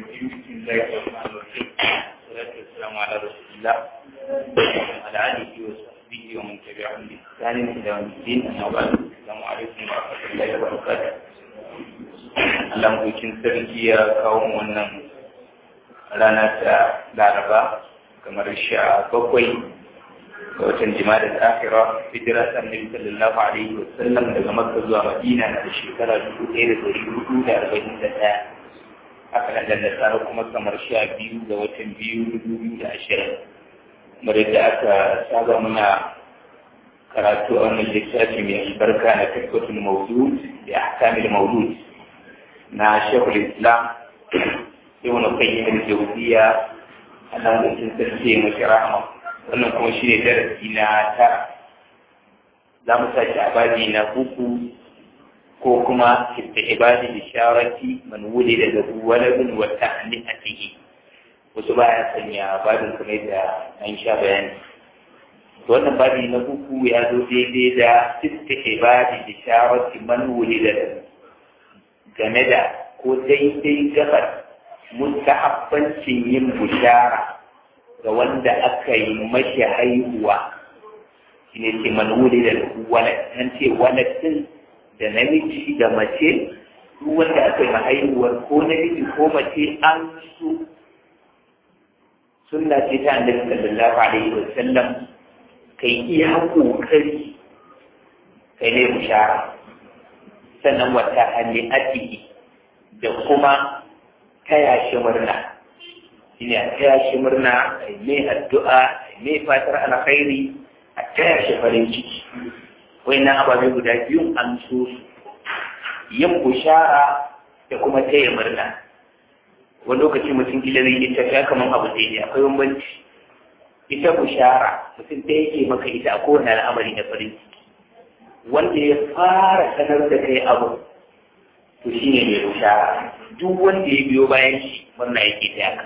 الرجيم بسم الله الرحمن الرحيم والصلاة والسلام على رسول الله وعلى آله وصحبه ومن تبعهم بإحسان إلى يوم الدين أما بعد السلام عليكم ورحمة الله وبركاته Allah mukin sarki ya kawo wannan rana ta Laraba kamar sha bakwai ga watan jima'a da akira hijira ta annabi sallallahu alaihi wa sallam daga makka zuwa madina na shekara dubu ɗaya da ɗari hudu da arba'in da ɗaya haka nan da nasara kuma kamar sha biyu ga watan biyu dubu biyu da ashirin kamar yadda aka saba muna karatu a wannan littafi mai albarka na tabbatun maudud da ahkamil maudud na shekul islam ibn qayyim al-jawziyya Allah mutum sarki mashi rahama wannan kuma shi ne darasi na tara za mu sake a babi na uku ko kuma da ibadi isharati man wuli da zabu walabin wa ta'ni'atihi wasu baya sanya babin kuma da an sha bayani wannan babi na uku ya zo daidai da sitta ibadi isharati man wuli da game da ko daidai gabar mustahabbancin yin bushara ga wanda aka yi mashi haihuwa shi ne ce manwuli da walad nan ce waladin da namiji da mace duk wanda aka yi haihuwar ko namiji ko mace an su sunna ce ta annabi sallallahu alaihi wa sallam kai iya kokari kai ne bushara sannan wata hali atiki da kuma taya shi murna shine a taya shi murna a mai addu'a a mai fatar alkhairi a taya shi farin ciki na ababe guda biyu an so su yin bushara da kuma taya murna wani lokaci mutum gida zai yi tafiya kamar abu da ya akwai bambanci ita bushara mutum ta yake maka ita a kowane al'amari na farin ciki wanda ya fara sanar da kai abu to shine mai bushara duk wanda ya biyo bayan shi murna yake ta yaka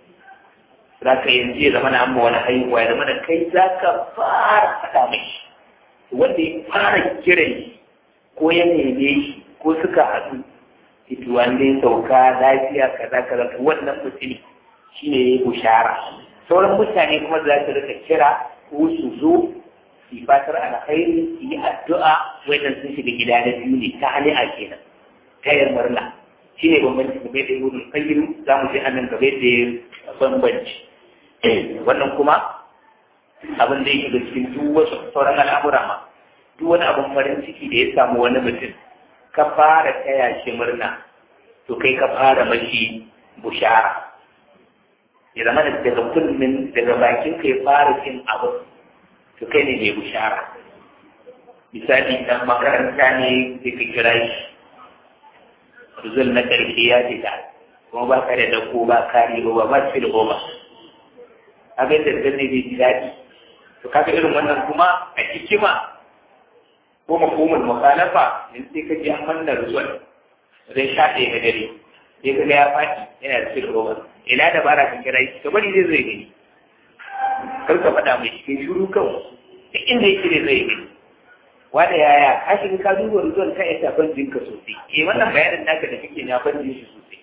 za ka yanzu ya zama na amma wani haihuwa ya zama da kai za ka fara faɗa mai wanda ya fara kiran shi ko ya neme shi ko suka haɗu ita wanda ya sauka lafiya kaza kaza wannan mutum shi ne ya bushara sauran mutane kuma za su rika kira ko su zo su fatar alkhairi su yi addu'a wannan sun shiga gida na biyu ne ta hali a kenan tayar murna shi ne bambanci game da ibn qayyim za mu je anan game da bambanci wannan kuma abin da yake da cikin duk wasu sauran al'amura ma duk wani abin farin ciki da ya samu wani mutum ka fara taya shi murna to kai ka fara mashi bushara ya zama da daga kullum daga bakin ka ya fara cin abu to kai ne mai bushara misali dan makaranta ne sai ka kira shi rizal na ƙarshe ya fita kuma ba ka da dako ba kari ba ba su da goma abin da zan ne bai ji daɗi to kaga irin wannan kuma a hikima ko mafhumul mukhalafa in sai ka ji an manna rizal zai sha ɗaya ga dare sai ka ga ya faɗi yana da sirri goma ina da bara ka kira shi ka bari zai zai gani kar ka faɗa mai cikin shuru kawai duk inda yake da zai gani wanda yaya ka shiga ka duba rizon ka yasa banjin ka sosai eh wannan bayanin naka da kake na banjin shi sosai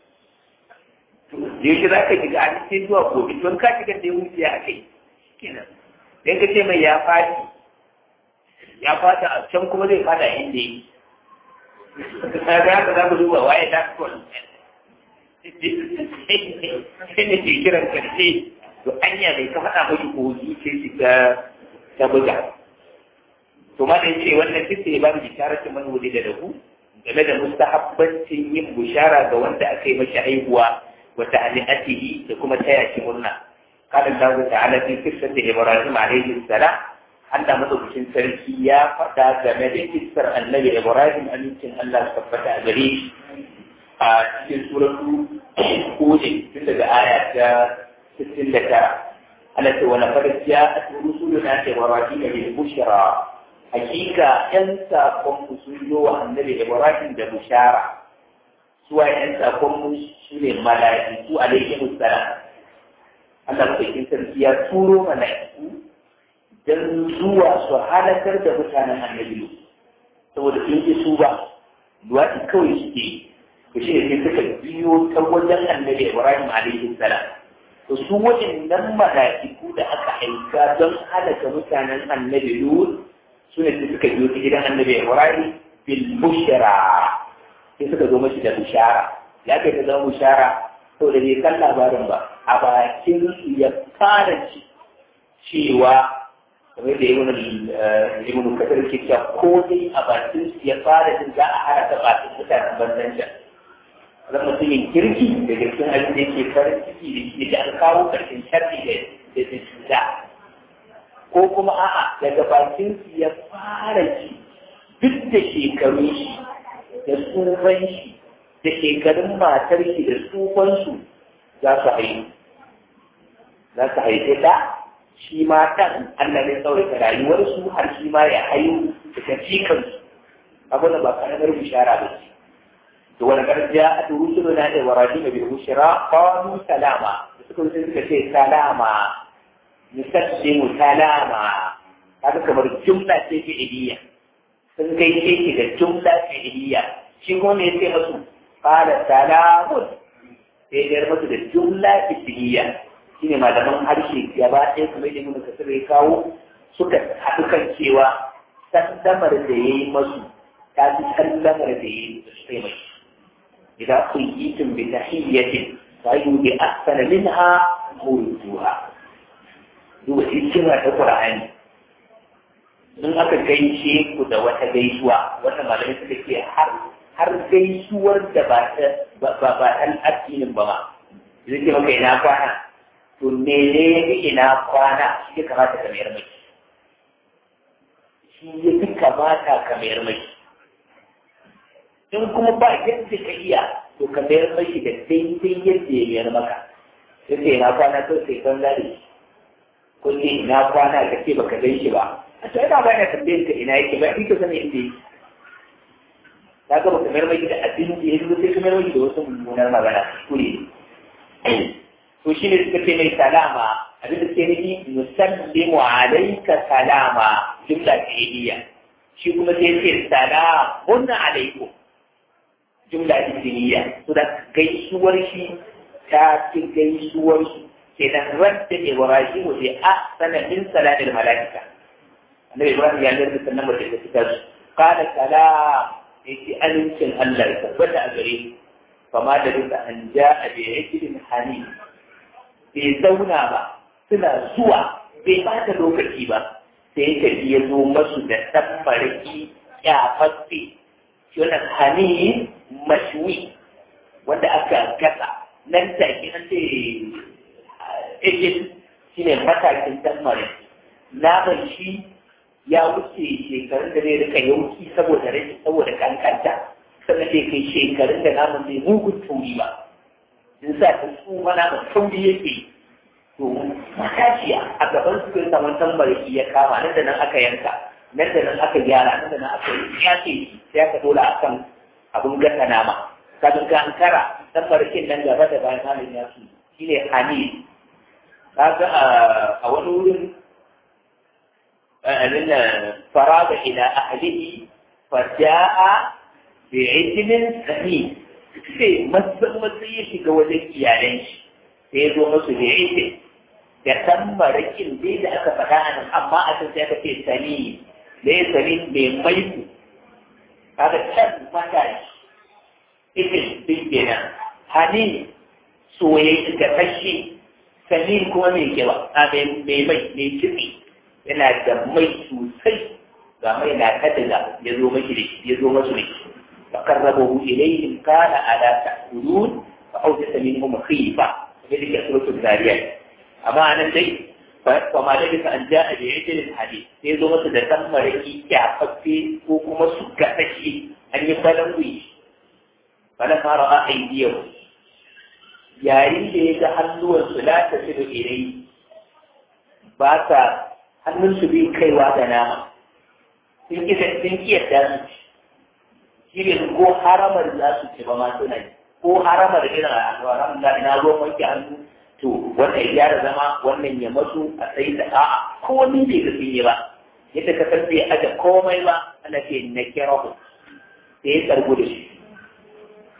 yaushe za ka shiga a cikin zuwa gobe don ka shiga da ya wuce a kai kenan dan ka ce mai ya fadi ya fata a can kuma zai fada inda yi ka ga haka za ku duba waye ta kol sai ne ke kiran karshe to anya bai ka faɗa mashi ko zuciya shi ta buga to ma dai ce wannan duk sai ba mu bisharatu man wuli da dahu game da mustahabbancin yin bushara ga wanda aka yi mashi haihuwa wa ta'aliatihi da kuma taya shi murna qala Allah ta'ala fi qissati Ibrahim alayhi salam Allah madaukakin sarki ya faɗa game da kissar annabi Ibrahim amincin Allah tabbata a gare shi a cikin suratu Hud tun daga aya ta 69 Allah ce wa laqad ja'at rusuluna Ibrahim bil bushra hakika ‘yan saƙonmu sun zo wa annabi Ibrahim da bushara, suwa ‘yan saƙonmu su ne mala'iku alaihi salam. Allah maɗaukin sarki ya turo mala'iku don zuwa su halakar da mutanen annabi saboda sun ji su ba, luwaɗi kawai suke to shi ne suka biyo ta wajen annabi Ibrahim alaihi salam to su waɗannan mala'iku da aka aika don halaka mutanen annabi Lut su ne suka biyo ta gidan annabi Ibrahim bil bushra sai suka zo mashi da bushara ya kai ta zama bushara to da bai kan labarin ba a bakin su ya fara ci cewa kamar da ibn ibn kasar ke cewa ko dai a bakin su ya fara jin za a haraka bakin mutanen banzan can zan mutumin kirki da cikin abin da yake farin ciki da shi da an kawo karshen sharri da da cuta ko kuma a'a daga bakin su ya fara ci duk da shekarun shi da tsufan shi da shekarun matar shi da tsufansu za su haihu za su haifi da shi ma ɗan Allah ne tsawaita rayuwarsu har shi ma ya haihu da tafikansu abin da ba karamar bishara ba ce to wani garjiya a turu su na da waraji mai bai bushira kwanu salama da suka wuce suka ce salama musassimu salama haka kamar jumla ce fi'iliya sun kai ce da jumla fi'iliya shi kuma me yace musu qala salamun sai ya musu da jumla fi'iliya shine malaman harshe gaba ɗaya kuma yadda mun kasar ya kawo suka haɗu kan cewa sandamar da ya yi masu ta fi sandamar da ya yi da su mai idan kun yi tun bi tahiyyatin fa yu bi ahsana minha mawduha duba hikima ta qur'ani in aka gaishe ku da wata gaisuwa wata malamai suka ce har har gaisuwar da ba ta ba ba ɗan addinin ba ma zai ce maka ina kwana to mene ya fi ina kwana shi ya kamata ka mayar mai shi ya fi kamata ka mayar mai in kuma ba yadda ka iya to ka mayar mai da daidai yadda ya mayar maka sai ce ina kwana to sai kan zari kulle ina kwana ka ce baka gan shi ba a to ina ba ina tambayar ka ina yake ba ita sani inda yake ta ga baka mayar mai da abin da ya zo sai ka mayar mai da wasu mummunar magana kure to shi ne suka ce mai salama abin da suke nufi musallimu alaika salama jumla fi'iliya shi kuma sai ce salamun alaikum jumla ismiya to da gaisuwar shi ta ci gaisuwar shi kenan radda ibrahim bi ahsana min salatil malaika annabi ibrahim ya lalata sannan ba da fitar su qala salam yace amincin Allah ya tabbata a gare fama da duka an ja'a bi ijlin hanif bai zauna ba suna zuwa bai bata lokaci ba sai ya tafi ya zo masu da tabbarki kyafaffe shi wannan hani mashwi wanda aka gasa nan take an ce ejin shi ne matakin tabbarki naman shi ya wuce shekarun da zai rika yauki saboda rashin saboda kankanta sannan zai kai shekarun da naman zai mugun turi ba in sa ta su mana da sauri yake to matashiya a gaban su kai saman tambarki ya kama nan da nan aka yanka nan da nan aka gyara nan da nan aka yace sai aka dora akan abun gasa nama kafin ka ankara tambarkin nan gaba da bayan halin ya su shine hani kaga a wani wurin abin faraga ila ahlihi faja'a bi'ijlin sahih sai matsan matsayi ya shiga wajen iyalan shi sai ya zo musu da ita da tambarakin dai da aka faɗa a nan amma a can sai aka ce sani da ya sani mai maiku kaga can matashi ibin din kenan hani soyayya ga kashi sani kuma mai kiba a mai mai mai kitse yana da mai sosai ga mai na kadiga ya zo mashi da ya zo masu da shi فقربه إليهم قال ألا تأكلون فأوجس منهم خيفة ذلك سورة الذاريات أما أنا شيء فما لبث أن جاء بعجل الحديث sai zo masa da ɗan maraki kyafaffe ko kuma su gaɗashi an yi falon wuyi falon fara a aidiyar yayin da ya ga hannuwansu la ta fi da irai ba sa hannunsu bai kaiwa da nama sun ƙi da su shi ne ko haramar za su ce ba ma suna yi ko haramar irin alwaran da ina ruwan wanke hannu to wannan ya gyara zama wannan ya masu a sai da a'a ko wani bai ga sun yi ba yadda ka san bai aje komai ba ana ce na kira ku sai ya tsargu da shi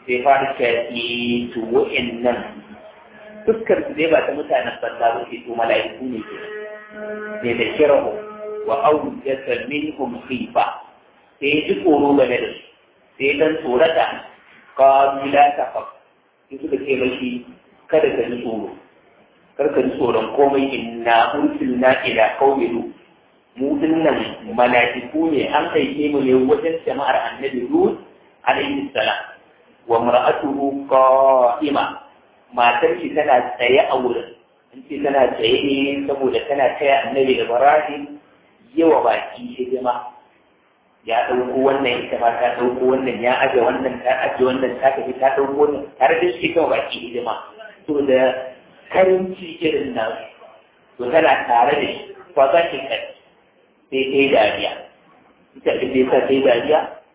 sai fara shafi to wa'annan fuskar su dai ba ta mutanen banza ba ce to mala'iku ne ke ne da kirahu wa awjasa minhum khifa sai ji tsoro game da su sai dan tsorata qalu la taqaf sai suka ce mashi kada ka ji tsoro kar ka ji tsoron komai inna ursilna ila qaumin mu dinnan mala'iku ne an aike mu ne wajen jama'ar annabi Lut alaihi salam wa mar'atuhu qa'ima matar shi tana tsaye a wurin in ce tana tsaye ne saboda tana taya annabi Ibrahim yawa baki hidima ya ɗauko wannan ita ma ta ɗauko wannan ya aje wannan ta aje wannan ta tafi ta ɗauko wannan tare da shi kawai baki hidima to da karinci irin nasu to tana tare da shi fa za ki kai sai ta yi dariya ita da ta sai dariya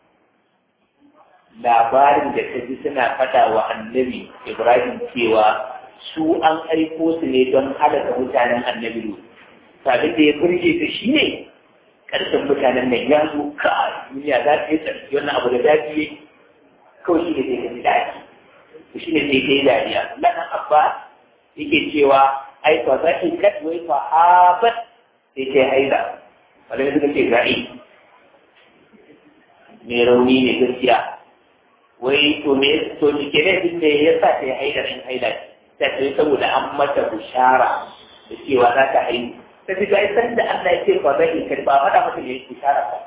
labarin da ta ji suna faɗa wa annabi ibrahim cewa su an aiko su ne don halaka mutanen annabi lu sabin da ya burge ta shi ne ƙarshen mutanen nan ya zo ka duniya za ta yi tsarki wannan abu da daɗi ya kawai shi ne sai ka ji daɗi to shi ne sai ka yi dariya lana abba yake cewa ai fa za ki kat wai fa habat sai ta yi haida malamai suka ce za'i mai rauni ne gaskiya wai to me to cike ne din da ya sa ta yi haida in haida ta ce saboda an mata bushara da cewa za ta haihu ta fi ga isan da Allah ya ce ba zai in karba faɗa mata ne bushara ba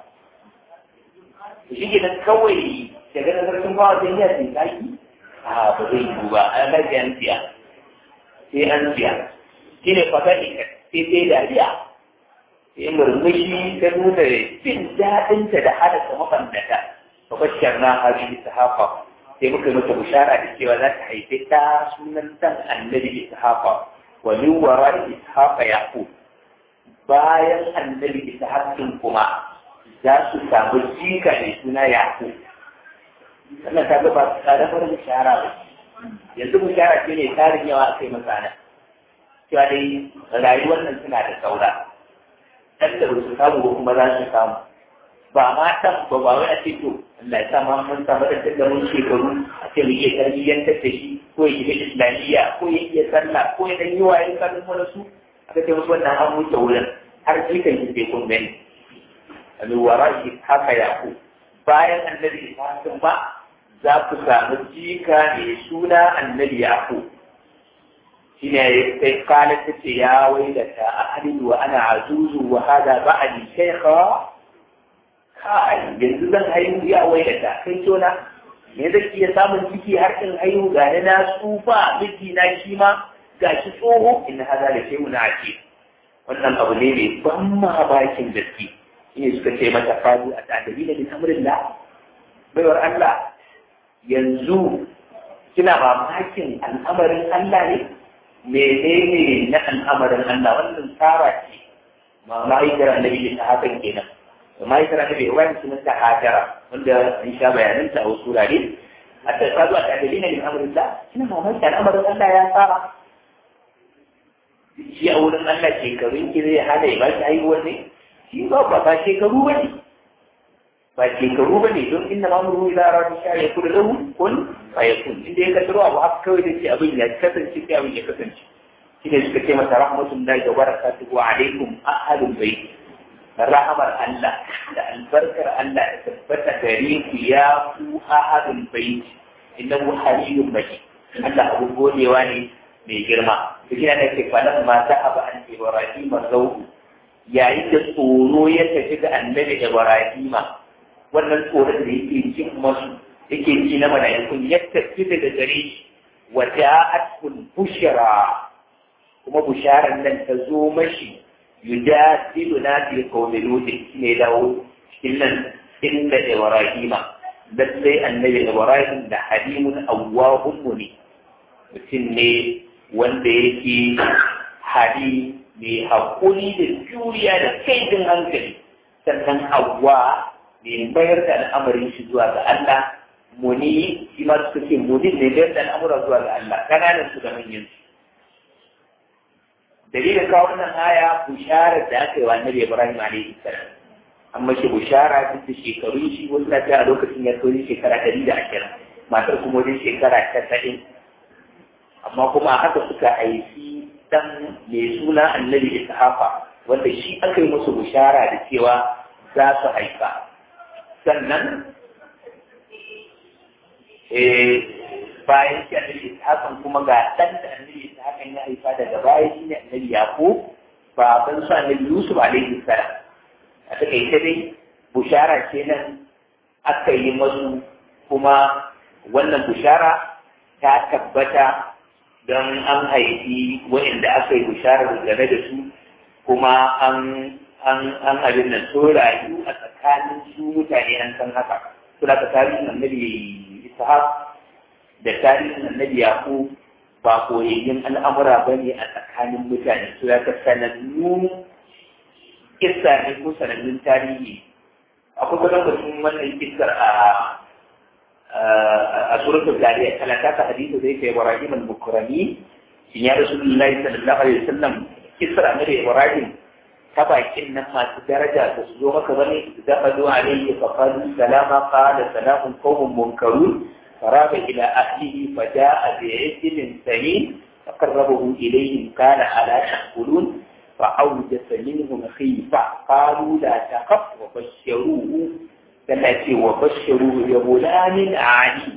to shi kenan kawai daga nan sarkin bawa sai ya ce zaki a ba zai yi ba an lafi an siya sai an siya shi ne fa zai sai sai dariya sai murmushi ta nuna jin daɗinta da hadasa mabandata fa bashar na hari ishaqa sai muka mata bishara da cewa za ta haifi ta sunan dan annabi ishaqa wa min wara ishaqa yaqub bayan annabi ishaqin kuma za su samu jika ne suna yaqub sannan ta ga ba karamar bishara ba yanzu bishara ce ne tarin yawa a kai masana cewa dai rayuwar nan suna da saura dan da su samu ko kuma za su samu ba ma tan ba ba wai a ce to Allah ya sa ma mun samu da da mun shekaru a ce mu iya tarbiyyantar da shi ko ya shiga islamiyya ko ya iya sallah ko ya dan yi waye sanin wani su aka ce musu wannan an wuce wurin har jikan shi bai kun gani alwara shi haka ya ku bayan annabi Ibrahim ba za ku samu jika mai suna annabi Yaqub shine sai kala ta ce ya wailata a halidu wa ana azuzu wa hada ba'ali shaykha kai yanzu zan haihu ya wailata kai tona me zai iya samun ciki har in haihu ga na tsufa miji na shi ma ga shi tsoho in hada da shehu na ake wannan abu ne mai ban mamakin gaske shine suka ce mata fadu a tadabi da bin amrillah baiwar Allah yanzu kina mamakin al'amarin Allah ne menene na al'amarin Allah wannan tsara ce ma ma'aikar annabi ta hakan kenan ma'aikar annabi Ibrahim sunan ta hajara wanda in sha bayanan ta a wasu wurare a ta tsaro a tadalina min amrin da kina mamaki al'amarin Allah ya tsara shi a wurin Allah shekarun ki zai hana ya ba shi haihuwar ne shi ba ba ba shekaru ba ne ba shekaru ba ne don inna mamuru ila rabbi sha ya kudu lahu kun fa yakun inda ya kasaro abu haka kawai da ce abin ya kasance sai abin ya kasance shi ne suka ce masa rahmatullahi wa barakatuhu alaikum ahadul bait rahamar Allah da albarkar Allah da tabbata gare ku ya ku ahadul bait innahu halilun majid Allah abu godewa ne mai girma shi ne ke falan ma ta aba an Ibrahim zauku yayin da tsoro ya tafi ga annabi Ibrahim wannan tsoron da yake cin masu yake ci na mala'ikun ya tafi daga gare shi wa ja'atul bushra kuma busharar nan ta zo mashi yujadilu na fi qawmi lut ne dawo cikin nan inda ibrahima lallai annabi ibrahim da halimun awwahun ne mutum ne wanda yake hali mai haƙuri da juriya da kaidin hankali sannan awwa mai mayar da al'amarin shi zuwa ga Allah muni shi ma suka ce muni ne mayar da al'amura zuwa ga Allah kananan su da manyan su dalilin kawo wannan aya bisharar da aka yi wa annabi Ibrahim alaihi salam amma shi bishara duk da shekarun shi wasu na a lokacin ya kai shekara ɗari da ashirin matar kuma wajen shekara tasa'in amma kuma haka suka haifi dan mai suna annabi ishaqa wanda shi aka yi musu bishara da cewa za su haifa sannan bayan shi annabi ishaqan kuma ga dan da annabi ishaqan ya haifa daga baya shi ne annabi yaqub baban su annabi yusuf alaihi salam a takaice dai bushara kenan aka yi masu kuma wannan bushara ta tabbata don an haifi waɗanda aka yi bisharar game da su kuma an an an abin nan so rayu a tsakanin su mutane an san haka suna ka tarihin annabi ishaq da tarihin annabi yaqub ba koyayyin al'amura ba ne a tsakanin mutane su ya ka sanannu kissa ne ko sanannun tarihi akwai kwatankwacin wannan kissar a a suratul jariyat kala ta ka hadisi zai kai Ibrahim al-Bukrani shin ya Rasulullahi sallallahu alaihi wasallam kisra ne Ibrahim ta bakin nan masu daraja da su zo maka bane da fadu alaihi fa qalu salama qala salamun qawmun munkarun فراب إلى أهله فجاء بعجل سمين فقربه إليهم قال ألا تأكلون فأوجس منهم خيفة قالوا لا تخف وبشروه التي وبشروه بغلام عليم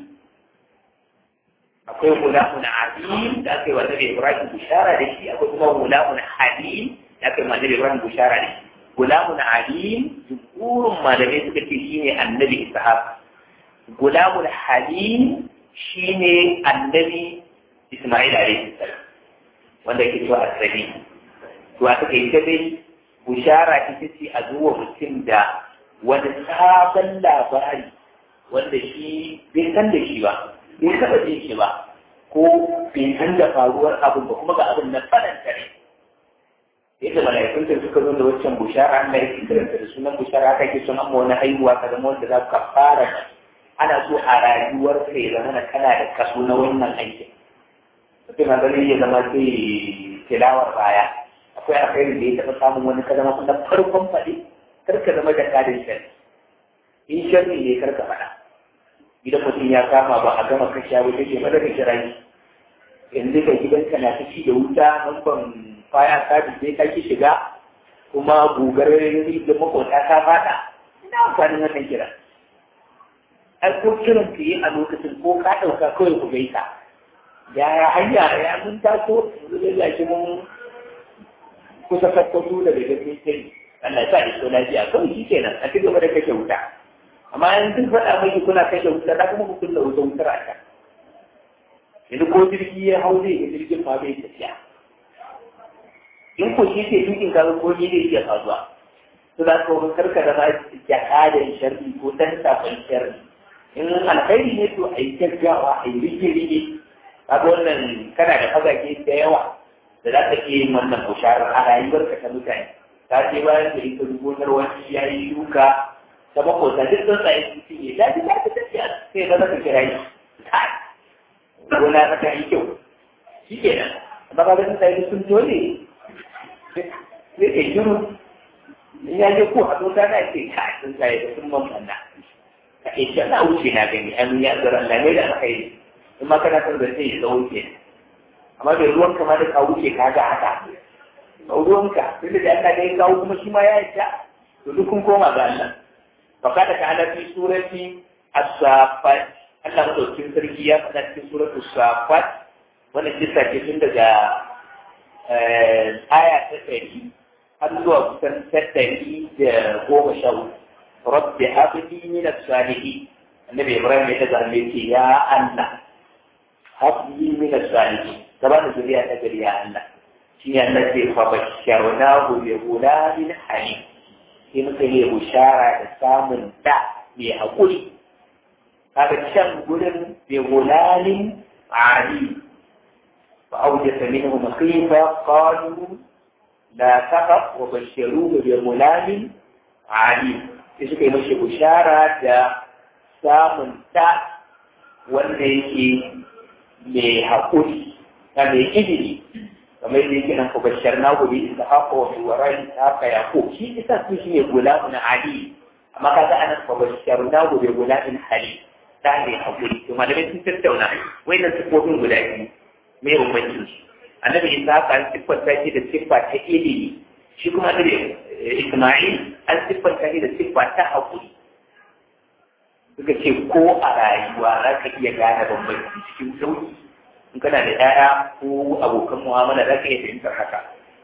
akwai gulamun alim da aka yi wa nabi ibrahim bishara da shi akwai kuma gulamun halim da aka yi wa nabi ibrahim bishara da shi gulamun alim jumhurin malamai suka ce shine annabi ishaq gulamun halim shine annabi isma'il alaihi salam wanda yake cewa asabi to a take ita dai bishara ita ce a zuwa mutum da wani sabon labari wanda shi bai san da shi ba bai taɓa jin shi ba ko bai san da faruwar abin ba kuma ga abin na faranta ne yadda mala'ikun da suka zo da waccan bushara an mai kiranta da sunan bushara aka ke son amma wani haihuwa ka zama wanda za ka fara ana so a rayuwar ka ya zama kana da kaso na wannan aikin mutum na ganin ya zama sai tilawar baya akwai alkhairi da ya taɓa samun wani ka zama kuma farkon faɗi kar ka zama da kadin shari in sharri ne kar ka faɗa idan mutum ya kama ba a gama kashe abu take mada ka kira shi yanzu ka gidanka na ta ci da wuta nan ban faya sabis sai ka ki shiga kuma gugar da makota ta fada ina amfanin wannan kira ai ko kiran ka yi a lokacin ko ka ɗauka kawai ku gaisa ya ya hanya ya mun taso yanzu da shi mun kusa kakkwato daga gaske sai Allah ya sa iso lafiya kawai shi kenan a ci gaba da kashe wuta amma in duk faɗa miki kuna kashe wuta da kuma ku kulla wuta wutar a can yanzu ko jirgi ya hau zai ga jirgin ma bai tafiya in ko shi ke tukin kaga ko ni zai iya faruwa to za ka karka da ma jakadan sharri ko dan safan sharri in alkhairi ne to a yi gaggawa a yi rige-rige kaga wannan kana da fagage da yawa da za ka iya yin wannan busharar a rayuwarka ta mutane ta ce bayan da ita gonar wani ya yi shuka ta makota duk sun tsaye su fiye da ji ta tafiya sai ba za ka kira yi gona ta ta yi kyau shi ke nan amma ba sun tsaye sun dole sai ke shiru in ya je ko a ta na ce ka sun tsaye da sun mammanna ka ce shi na wuce na gani an ya zara Allah ne da aka yi in ma kana son zance ya tsawo ke amma bai ruwan kama da ka wuce ka ga haka ruwanka tunda da Allah ne ya kawo kuma shi ma ya yi ta to duk kun koma ga Allah فقال تعالى في سورة الصافات Allah madaukin sarki ya faɗa cikin suratu safat wannan kisa ce tun daga aya ta ɗari har zuwa kusan ta ɗari da goma sha uku rabbi habli min as-salihin annabi ibrahim ya daga hannu ce ya Allah habli min as-salihin ka ba da zuriya ta gari ya Allah shi ne Allah ce fa basharnahu bi ghulamin halim sai muka yi bushara da samun da mai haƙuri kaga can gurin bai gulalin ali fa awjasa minhum khifa qalu la taqaf wa bashiruhu bi gulalin ali sai suka yi mashi bushara da samun da wanda yake mai haƙuri da mai ilimi kamar yadda yake nan ku bashar na gobe in da haka wa warai ta haka ya ko shi isa su shi ne gulamun ali amma kaga anan ku bashar na gobe gulamun hali ɗa mai haƙuri to malamai sun tattauna wayannan siffofin guda biyu me bambancin su annabi isa haka an siffanta shi da siffa ta ilimi shi kuma annabi isma'il an siffanta shi da siffa ta haƙuri suka ce ko a rayuwa za ka iya gane bambanci cikin sauki in kana da ɗaya ko abokan mu'amala za ka iya fahimtar haka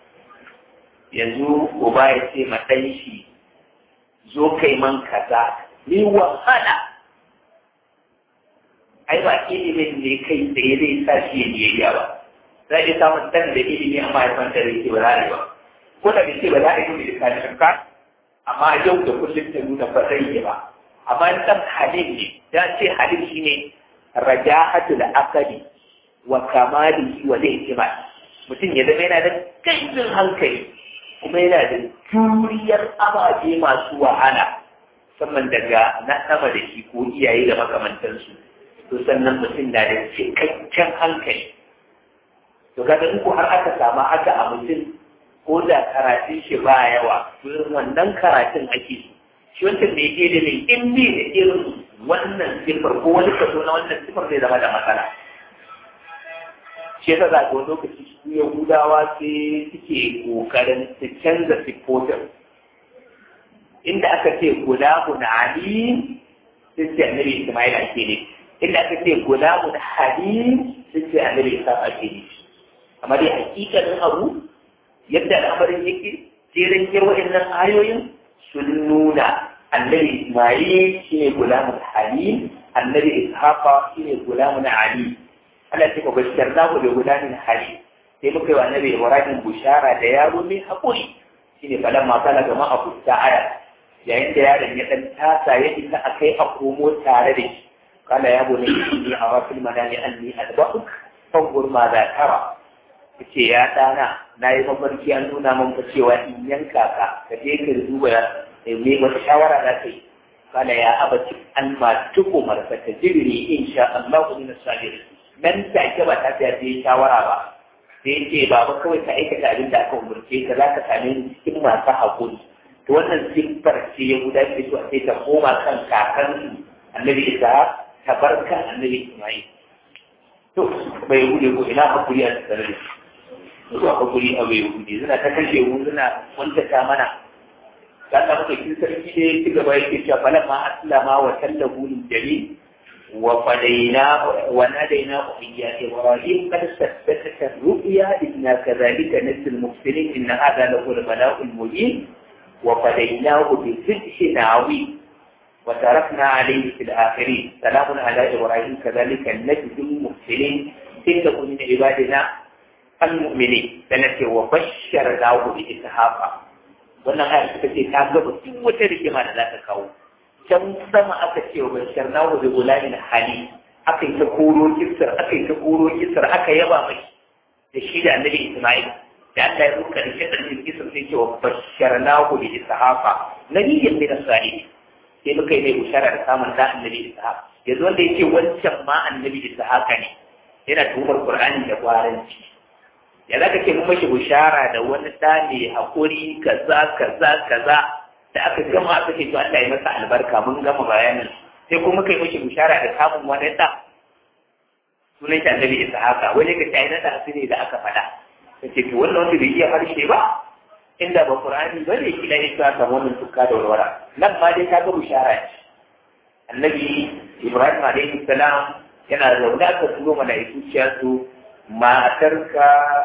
yanzu uba ya ce ma ɗan shi zo kai man kaza ni wahala ai ba ilimin ne kai tsaye zai sa shi ya biyayya ba za a iya samun ɗan da ilimi amma ya kwanta da yake ba za a yi ba ko da ce ba za a yi da kashin ka amma yau da kullum ta nuna ba zai yi ba amma in ɗan halin ne ya ce halin shi ne raja'atul akali wa kamalihi wa ihtimal mutum ya zama yana da kaifin hankali kuma yana da juriyar ababe masu wahala musamman daga na sama da shi ko iyaye da makamantansu to sannan mutum na da cikakken hankali to kaga in ko har aka samu haka a mutum ko da karatun shi ba yawa to wannan karatun ake so shi wancan da yake da in bi da irin wannan sifar ko wani kaso na wannan sifar zai zama da matsala shi yasa za ga wani lokaci su yahudawa sai suke kokarin su canza siffofin inda aka ce gulamun alim sun ce annabi ismail ake ne inda aka ce gulamun halim sun ce annabi isa ake ne amma dai hakikalin abu yadda al'amarin yake jerin yin wa'annan ayoyin sun nuna annabi ismail shine gulamun halim annabi ishaqa shine gulamun alim Allah ce ka bashar namu da gudanin hali sai muka yi wa annabi Ibrahim bushara da yaro mai haƙuri shine falan ma kana gama a fusta aya yayin da yaron ya dan tasa ya isa a kai a komo tare da shi kala ya bone inni a rafil manani anni adba'uk fangur ma za tara yace ya dana nayi mafarki an nuna min fa cewa in yanka ka ka je ka duba me wata shawara za ka yi kala ya abati an ma tukumar fa tajiri insha Allah min as-sabirin nan take ba ta fiye yi shawara ba sai ya ce ba kawai ka aikata abin da aka umarce ka za ka same ni cikin masu haƙuri to wannan siffar ce ya guda ce to sai ta koma kan kakansu annabi isa ta bar kan annabi ismail to bai gude ko ina haƙuri a tsare da su haƙuri a bai gude suna ta kashe mu suna wantata mana ya samu da kin sarki ne ci gaba yake cewa falamma aslama wa tallahu lil jami' وفديناه وناديناه يا إبراهيم قد ثبتك الرؤيا إنا كذلك نجزي المحسنين إن هذا له البلاء المبين وفديناه بفتح عظيم وتركنا عليه في الآخرين سلام على إبراهيم كذلك نجزي المحسنين إنه من عبادنا المؤمنين سنتي وبشرناه بإسحاق wannan ayar suka ce ta gaba duk wata rigima da za ta kawo can sama aka ce wa bashar na wajen gulamin hali aka yi ta koro kisar aka yi ta koro kisar aka yaba mai da shi da annabi isma'il da Allah ya ruka da shaɗar da kisar sai ce wa bashar na wajen ishaqa nabiyyan min as-salihin sai muka yi mai bushara da samun da annabi ishaq yanzu wanda yake wancan ma annabi ishaqa ne yana tuhumar qur'ani da gwaranci ya zaka ce mun mashi bushara da wani ɗa ne haƙuri kaza kaza kaza da aka gama aka ce to Allah ya masa albarka mun gama bayanin sai kuma kai mishi bishara da samun wani da sunan shi annabi Ishaq wani ga tayi na da asiri da aka faɗa kace to wannan wanda bai iya harshe ba inda ba Qur'ani ba ne kila ya ta wannan tukka da warwara nan ma dai ka ga bishara ce annabi Ibrahim alaihi salam yana zaune aka turo mala'iku ciya su matarka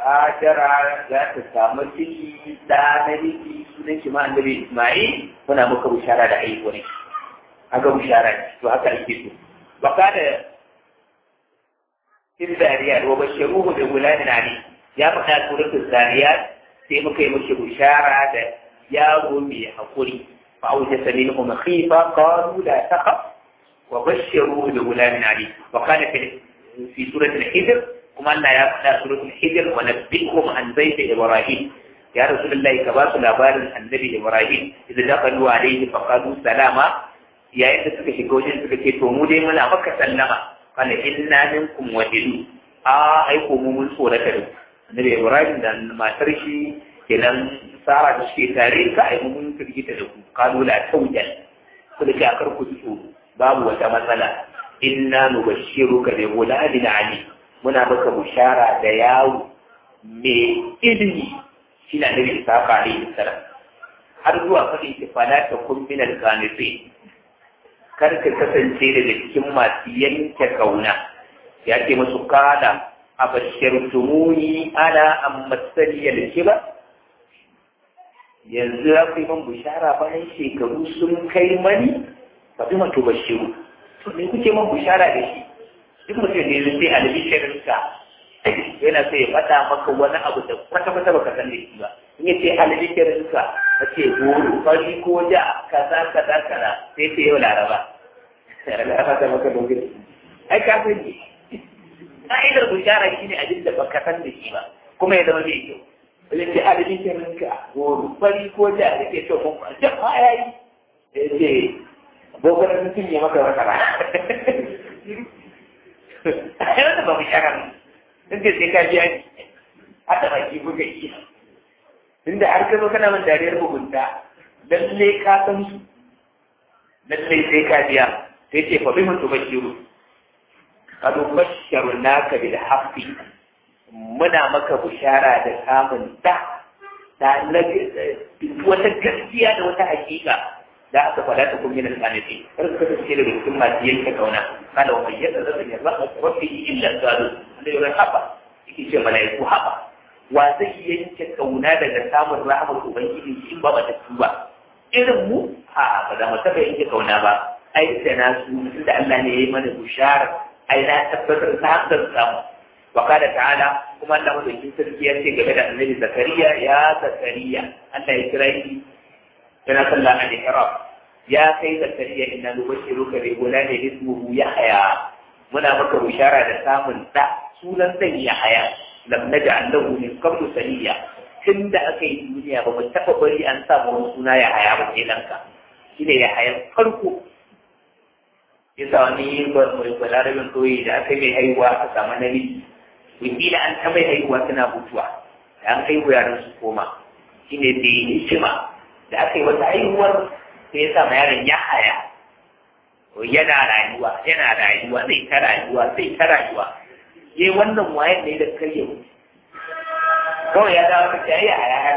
Hajara za ta samu ciki da na miji sunan shi ma annabi Isma'il muna maka bishara da haihuwa ne haka bishara ne to haka ake so wa kada fil zariyat wa bashiruhu bi gulamin ali ya faɗa suratul zariyat sai muka yi mishi bishara da yaro mai hakuri fa auja minhum khifa qalu la taqaf wa bashiruhu bi gulamin ali wa kana fi suratul hijr kuma Allah ya faɗa suratul hijr wa nabbihum an bayt ibrahim ya rasulullahi ka ba su labarin annabi ibrahim idan dakalu alaihi fa qalu salama yayin da suka shiga wajen suka ce to mu dai muna maka sallama qala inna minkum wajidu a ai ko mu mun tsorata da annabi ibrahim da matar shi kenan sara da suke tare ka ai mun firgita da ku qalu la tawjal ku da akar ku tsoro babu wata matsala inna nubashshiruka bi ghulamin ali muna baka bushara da yawo mai ilimi shi na nabi isa alaihi salam har zuwa faɗin ki fala ta kun min al kar ka kasance daga cikin masu yanke kauna ya ce musu kala abashirtumuni ana amma saniyar kiba yanzu ya fi man bishara bayan shekaru sun kai mani ba bi mato bashiru to ne kuke man bishara da shi duk mutum ne zai albishirinka yana so ya faɗa maka wani abu da kwata-kwata baka san da shi ba in ya ce albishirinka a ce goro fari ko ja kaza kaza kaza sai ce yau laraba laraba ta maka dogin ai ka san ne ka'idar bishara shine abin da baka san da shi ba kuma ya zama mai kyau wani ce adadin kirinka goro fari ko ja da ke so kun kwanci ma ya yi da ya ce gogonar mutum ya maka masara a yi wata ba mu shara ne sun ce sai ka biya ni a taɓa ki buga iya inda har ka zo kana man dariyar mugunta lalle ka san su lalle sai ka biya sai ce fa bi mutu bashiru قد بشرناك بالحق muna maka bishara da samun da da wata gaskiya da wata hakika da aka faɗa ta kuma yana tsanaki kar ka kasance da cikin masu yanke kauna kada wani yadda zai yi ra'a rabbi illa zalu da yau haba yake ce malaiku haba wa zai yanke kauna daga samun rahmar ubangiji in ba mata tuba irin mu a ba za mu taɓa yanke kauna ba ai da nasu da Allah ne ya yi mana bishara ai na tabbatar ta hankar samu wa kada ta'ala kuma Allah madaukin sarki ya ce game da annabi zakariya ya zakariya Allah ya kira shi yana sallah a ihram ya kai zakariya inna nubashiruka bi gulamin ismuhu yahya muna maka bishara da samun da sunan dan yahya lam naj'al lahu min qablu saniya tunda aka yi duniya ba mu taba bari an samu wani suna yahya ba sai danka shine yahya farko yasa wani balarabin koyi da aka mai haihuwa aka samu namiji wakila an ta mai haihuwa tana mutuwa da an haihu yaran su koma shi ne da yi hikima da aka yi wata haihuwar sai ya sama yaron ya haya yana rayuwa yana rayuwa zai ta rayuwa zai ta rayuwa yayi wannan wayan ne da kai yau kawai ya dawo ka ya haya har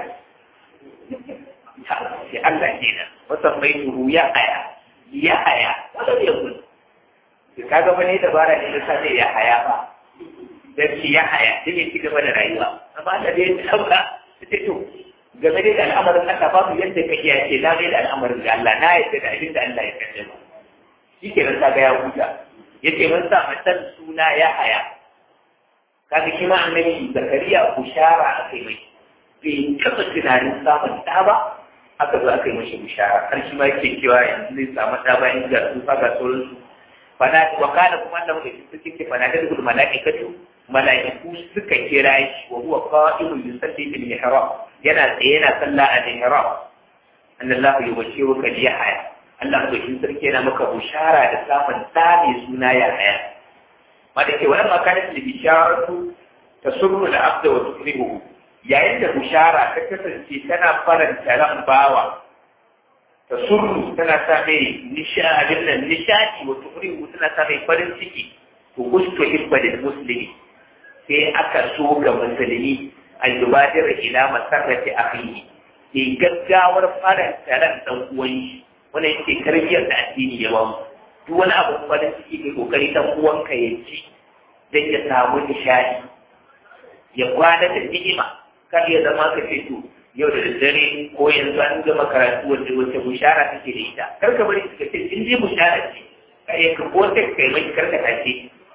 sai Allah kenan wasan bai tuhu ya haya ya haya wanda ya gudu kaga fa ne dabara ne da sai ya haya ba dan shi ya haya sai ya ci gaba da rayuwa amma da dai sabka sai to game da al'amarin Allah babu yadda ka iya ce na mai da al'amarin ga Allah na yadda da abin da Allah ya kace ba shi ke nan kaga ya huta yace mun sa matan suna ya haya kaga shi ma annabi zakariya bushara akai mai bai taɓa tunanin samun ɗa ba aka zo aka yi mashi bishara har shi ma yake cewa yanzu zai samu ɗa bayan ga tsufa ga sauransu fana wa kana kuma da muke suke ce fana da dukkan malaikatu malaiku suka kira shi wa huwa qa'imun yusalli fil mihrab yana tsaye yana sallah a mihrab annallahu yubashiruka bi yahya Allah madaukin sarki yana maka bushara da samun ɗa mai suna yahya ma da ke wannan makanin da bisharatu tasurru da abda wa tukrihu yayin da bushara ta kasance tana faranta ran bawa ta surru tana sa mai nishadin nan nishadi wa tukrihu tana sa mai farin ciki to ustu hibba da muslimi sai aka so ga musulmi an yubadir ila masarrati akhihi ke gaggawar faranta ran dan uwan shi wannan yake tarbiyyar da addini ya bamu duk wani abu farin ciki kai kokari dan uwanka ya ci dan ya samu nishadi ya kwana da ni'ima kar ya zama ka ce to yau da daddare ko yanzu an gama karatu wanda wace bushara take da ita kar ka bari ka ce in dai bushara ce kai ka ko sai kai mai kar ka tace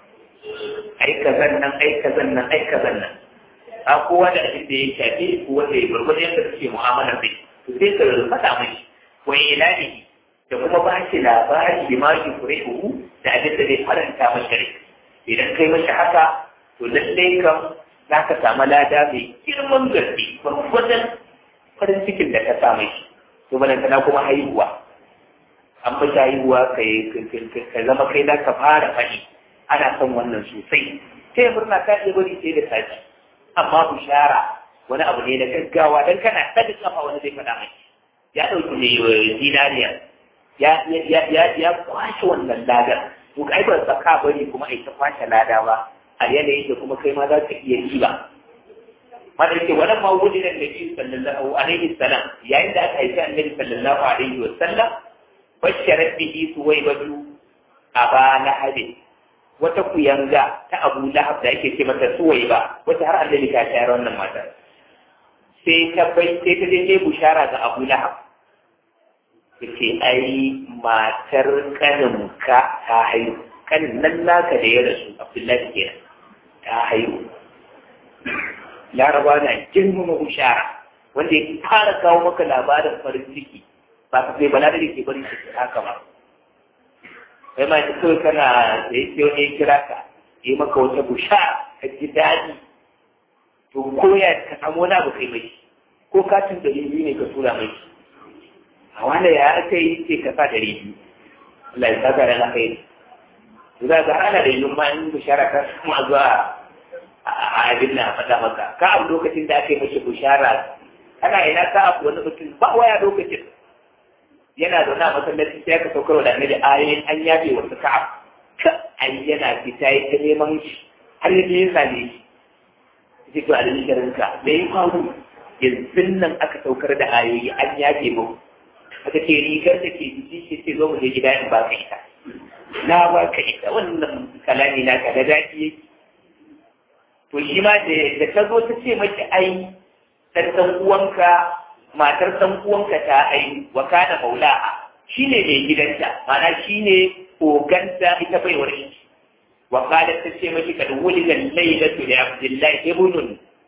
ai kazan nan ai kazan nan ai kazan nan a kowa da abin da ya shafi ko wanda ya gurgurda yadda kake mu'amala da to sai ka faɗa mai wa ilani da kuma ba shi labari da ma shi kure da abin da zai faranta masa rai idan kai masa haka to lallai kam za ka samu lada mai girman gaske gwargwadon farin cikin da ka samu shi to balantana kuma haihuwa an fi haihuwa ka zama kai za ka fara faɗi ana son wannan sosai sai murna ka iya bari sai da sati amma bishara wani abu ne na gaggawa dan kana ɗaga kafa wani zai faɗa mai ya ɗauki ne zinariya ya kwashe wannan ladar to kai ba tsaka bari kuma ai ta kwashe lada ba a yanayin da kuma kai ma za ka iya yi ba mana yake wannan ma wuri da Nabi sallallahu alaihi wasallam yayin da aka haifi Annabi sallallahu alaihi wasallam basharat bihi suwaybatu aba lahab wata kuyanga ta Abu Lahab da yake ce mata suwayba wata har Annabi ta shayar wannan matar sai ta bai sai ta je bushara ga Abu Lahab yace ai matar kaninka ta haihu kanin nan naka da ya rasu Abdullahi kenan ta haihu laraba na girmama bushara wanda ya fara kawo maka labarin farin ciki ba ka sai bala da ke bari shi haka ba kai ma ta kawai kana da ya ce wani ya kira ka yi maka wata bushara ka ji daɗi to ko ya ka samu wani abu kai mai ko katin ɗari biyu ne ka tura mai a wanda ya aka yi ce ka sa ɗari biyu Allah ya saka da na kai za ka hana da yin ma in bushara ka kuma zuwa a abin na faɗa maka ka abu lokacin da aka yi mashi bushara kana ina ka abu wani mutum ba waya lokacin yana zaune a masallaci sai aka saukar da annabi ayoyin an yabe wasu ka'ab ka ai yana fita ya ta neman shi har yadda ya same shi sai to a da shirinka me ya faru yanzu nan aka saukar da ayoyi an yabe mu aka ce rigar da ke jiki shi sai zo mu je gida in ba ka ita na ba ka ita wannan kalami na ka da daɗi yake to shi ma da ta zo ta ce maki ai ɗan uwanka matar ɗan uwanka ta ai wa kana maula'a shi ne mai gidanta mana shi ne oganta ita bai wani wa kada ta ce maki kad wulida laylatu li abdullahi ibnun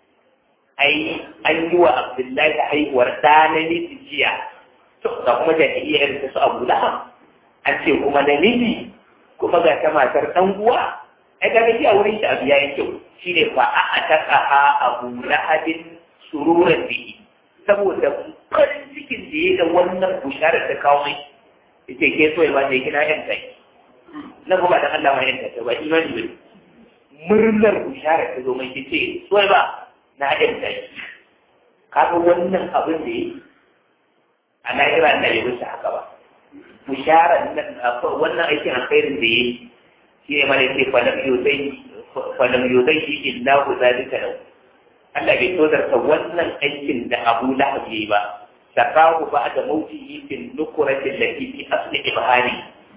ai an yi wa abdullahi haihuwar ɗa namiji jiya to ga kuma jahiliyar ta su abu lahab an ce kuma namiji kuma ga ta matar ɗan uwa ai ga shi a wurin shi abu yayin kyau shine fa a ataqaha abu lahabin sururan bihi saboda farin cikin da ya da wannan bushara ta kawo mai yace ke so ba ne kina yan kai na kuma da Allah mai yanka ba imani ba murnar bushara ta zo mai yace so ba na yan kai kaga wannan abin da yi a lahira da ya wuce haka ba bushara nan wannan aikin alkhairin da yi shi ne mana ce falam yuzai falam yuzai illa zalika lahu Allah bai tozarta wannan aikin da Abu Lahab yayi ba sakahu ba da mauti fil nukurati allati fi asli ibhani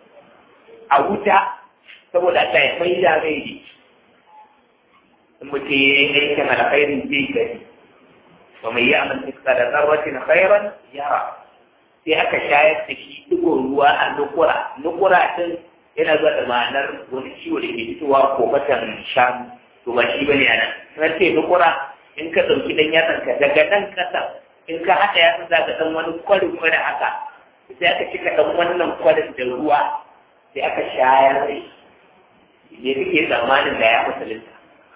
a wuta saboda Allah ya mai da rai ne in mutum ya yi aikin alkhairin zai gani wa mai ya'mal mithqala dharratin khairan yara sai aka shayar da shi digo ruwa a nukura nukura din yana zuwa da ma'anar wani ciwo da ke fitowa ko matan shanu to ba shi bane anan na ce nukura in ka ɗauki ɗan yatsan ka daga nan ƙasa in ka haɗa yatsan za ka ɗan wani kwari kwari haka sai aka cika ɗan wannan kwarin da ruwa sai aka shayar da shi me kake tsammanin da ya musulunta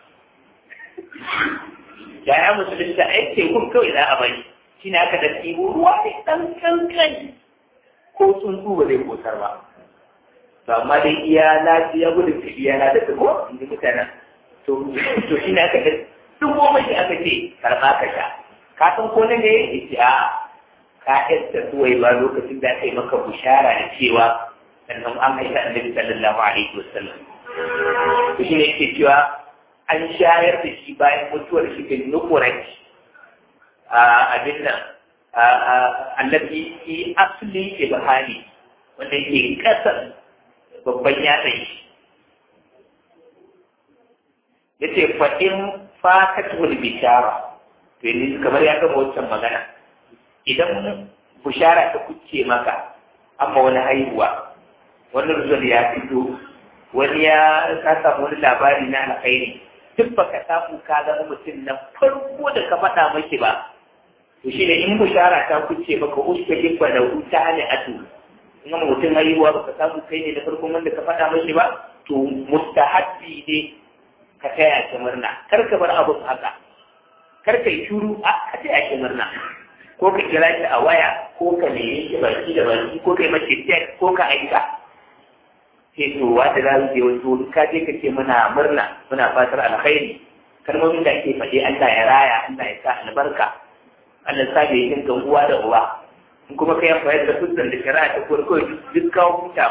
da ya musulunta ai tekun kawai za a bari shi ne aka da ɗibo ruwa ne ɗan kankani ko tsuntsu ba zai kosar ba to amma dai iya lafiya gudun ka iya na da ko in ji mutanen to to shi ne aka da duk goma shi aka ce karɓa ka sha ka san ko ne ne ya ce a ka yadda suwai ba lokacin da aka yi maka bushara da cewa sannan an haifa annabi sallallahu alaihi wasallam to shi ne yake cewa an shayar da shi bayan mutuwar shi bin nukurai abin nan annabi fi asli ibhani wanda yake kasar babban yatsan shi yace fa in fatatul bishara to yanzu kamar ya gama wancan magana idan bushara ta kuce maka amma wani haihuwa wani rizal ya fito wani ya ka samu wani labari na alkhairi duk baka samu ka zama mutum na farko da ka faɗa mashi ba to shi ne in bushara ta kuce maka uska jibba da huta ne atu in ma mutum haihuwa baka samu kai ne da farko wanda ka faɗa mashi ba to mustahabbi ne ka taya shi murna kar ka bar abin haka kar ka yi shuru a ka taya shi murna ko ka kira shi a waya ko ka nemi shi baki da baki ko ka yi mace tek ko ka aika sai to wata za su je wasu ka je ka ce muna murna muna fatar alkhairi kalmomin da ake faɗi Allah ya raya Allah ya sa albarka Allah sa bai yin ga uwa da uwa in kuma kai amfani da fuskar da shari'a ta farko duk kawo huta ma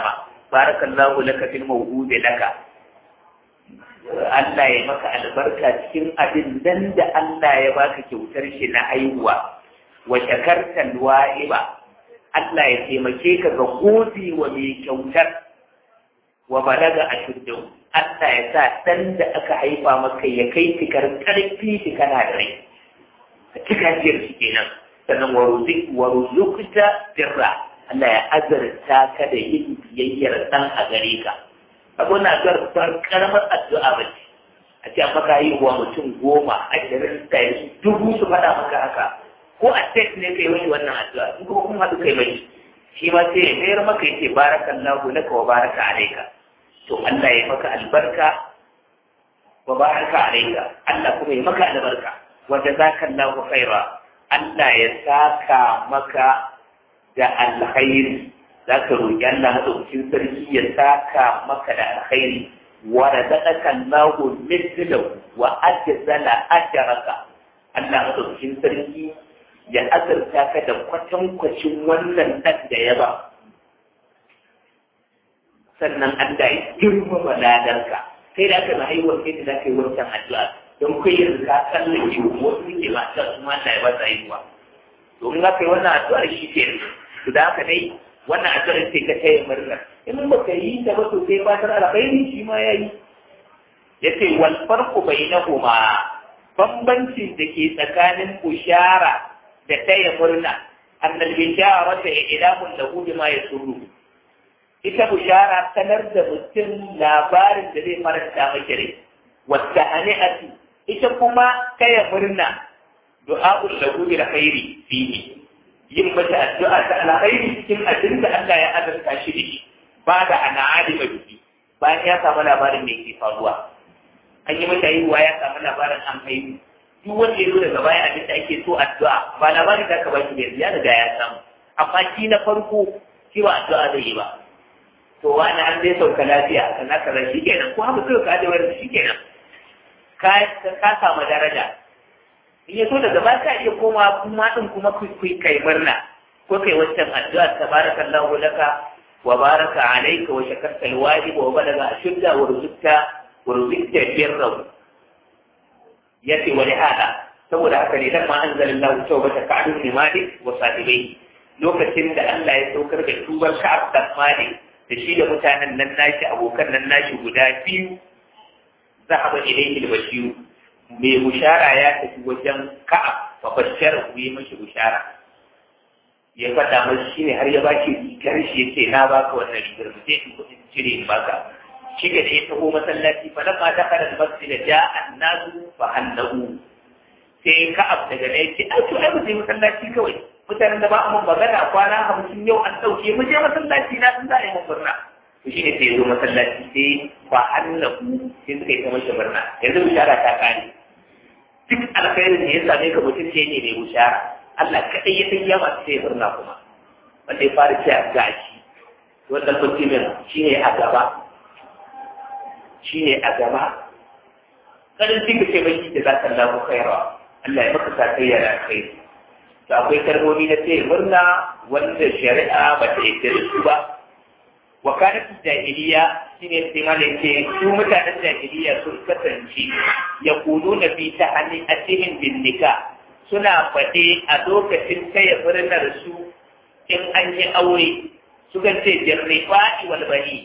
barakallahu laka fil mawhudi laka Allah ya maka albarka cikin abin dan da Allah ya baka kyautar shi na haihuwa wa shakarta wa'iba Allah ya taimake ka ga gode wa mai kyautar wa balaga ashuddu Allah ya sa dan da aka haifa maka ya kai tikar karfi shi kana da rai cika jiyar shi kenan sannan wa ruzik wa ruzukta birra Allah ya azarta ka da yin biyayyar dan a gare ka abu na garbar karamar addu'a ba ce a ce maka haihuwa mutum goma ashirin ɗari dubu su faɗa maka haka ko a tek ne kai wani wannan addu'a in kuma kun haɗu kai mai shi ma sai ya mayar maka ya ce barakallahu laka wa baraka alaika to Allah ya maka albarka wa baraka alaika Allah kuma ya maka albarka wa jazakallahu khaira Allah ya saka maka da alkhairi za ka roƙi Allah maɗaukakin sarki ya saka maka da alkhairi wa razaqaka Allahu mithlahu wa ajzala ajraka Allah maɗaukakin sarki ya azurta ka da kwatankwacin wannan ɗan da ya ba sannan Allah ya girmama ladarka kai da aka na haihuwar kai da za ka yi wancan addu'a don kai yanzu ka tsallake wasu ne ba ta su ma Allah ya ba su haihuwa domin za ka yi wannan addu'ar shi ke to da haka dai wannan addu'ar sai ka taya murna in ba ka yi ta ba to sai fatar alkhairi shi ma yayi yace wal farqu bainahuma bambancin da ke tsakanin bushara da taya murna annal bishara ta ilamun lahu bima yasurru ita bushara sanar da mutum labarin da zai faranta maka rai wata hani'ati ita kuma taya murna du'a'ul lahu bil khairi fihi yin mata addu'a ta alkhairi cikin abin da Allah ya azurta shi da shi ba da ana alima biki bayan ya samu labarin me ke faruwa an yi mata haihuwa ya samu labarin an haihu duk wanda ya zo daga baya abin da ake so addu'a ba labarin da aka baki bai ya riga ya samu amma shi na farko shi ba addu'a zai yi ba to wani an zai sauka lafiya kan haka ran shi kenan ko haka suka kaje wayar shi kenan ka ka samu daraja in ya so daga ba ka iya koma kuma din kuma ku kai murna ko kai wancan addu'a tabarakallahu laka wa baraka alayka wa shakarta alwajib wa balaga ashudda wa ruzqta wa ruzqta birra yace wa hada saboda haka ne dan ma anzalallahu tawbata ka'adun ni malik wa sahibai lokacin da Allah ya saukar da tubar ka'ab da malik da shi da mutanen nan nashi abokan nan nashi guda biyu zahaba ilayhi al-bashir mai bushara ya tafi wajen ka'ab fa bashara ku yi mashi bushara ya faɗa masa shi ne har ya ba shi rigar shi ya ce na baka wannan rigar mu je in kuɗin cire in baka shi ga da ya taho masallaci fa lamma dakhala al-masjid ja'a an-nasu fa annahu sai ka'ab daga ne ya ce ai to ai mu je masallaci kawai mutanen da ba a mun magana kwana hamsin yau an ɗauke mu je masallaci na sun za a yi mun murna to shi ne sai ya zo masallaci sai fa annahu sai suka yi ta mashi murna yanzu bishara ta kare duk alkhairin da ya same ka mutum ce ne mai bushara Allah kaɗai ya san yawa sai ya murna kuma wanda ya fara ce a gashi wanda mutumin shi ne a gaba shi ne a gaba kanin duka ce bai da za ka lamu kairawa Allah ya maka sakayya da alkhairi to akwai kalmomi na ce murna wanda shari'a ba ta yi su ba wa kanat jahiliya shine sai ma ce su mutanen jahiliya sun kasance ya kudu na fi ta hannun asirin bin nika suna faɗe a lokacin taya murnar su in an yi aure sukan ce jarrifa'i wal bani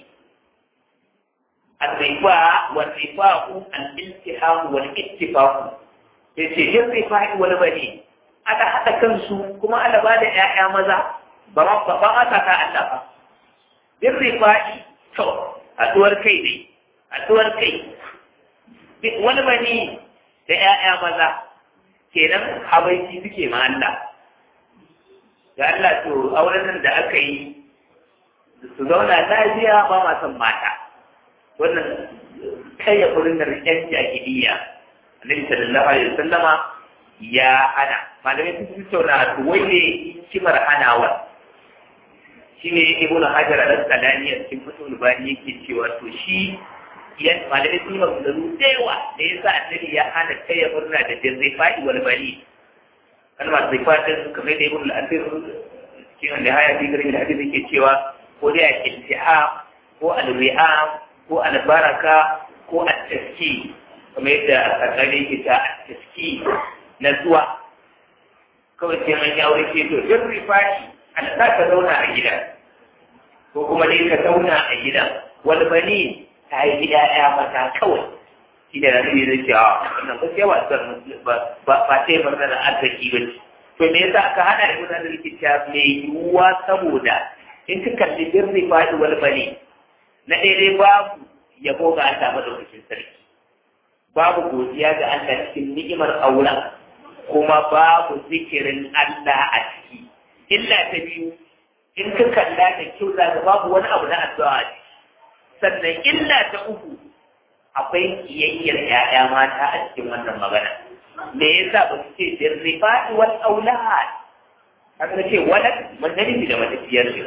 الرفاع والرفاق الالتحام والاتفاق yace jarrifa'i wal bani aka haɗa kansu kuma ana ba da ‘ya'ya maza ba ba ba a ta Allah ba bin rifa'i to haɗuwar kai ne haɗuwar kai wani bani da ‘ya'ya maza kenan habaiki suke ma Allah ga Allah to auren nan da aka yi su zauna lafiya ba ma son mata wannan kai ya furin da rikin jahiliya annabi sallallahu alaihi wasallama ya hana malamai sun tattauna wai ne kimar hanawar shi ne ibn hajar al-asqalani a cikin fatul bani yake cewa to shi ya malamai sun yi maganganu da yawa da yasa annabi ya hana kai ya murna da jirrifa'i wal bali kalmar zifatin kamar da ibn al-asir cikin da haya fi garin da hadisi yake cewa ko dai a iltiha ko ko alwi'am ko albaraka ko at-taski kamar yadda a tsakani ke ta at-taski na zuwa kawai sai an yi aure ce to duk rifashi an sa ka zauna a gida ko kuma dai ka zauna a gida wani bani ta yi gida ya mata kawai shi da ranar zai ce a wannan ba sai wasan ba sai murnar da arziki ba ce to me yasa aka hada da gudanar rikici mai yiwuwa saboda in ka kalli birni faɗi wani bane na daidai babu yabo ga Allah madaukakin sarki babu godiya ga Allah cikin ni'imar auren kuma babu zikirin Allah a ciki illa ta biyu in ka kalla da kyau za ka babu wani abu na addu'a a ciki sannan illa ta uku akwai kiyayyar ‘ya'ya mata a cikin wannan magana me yasa ba su ce dirrifa'i wal aulad haka ce wala wannan da matafiyar shi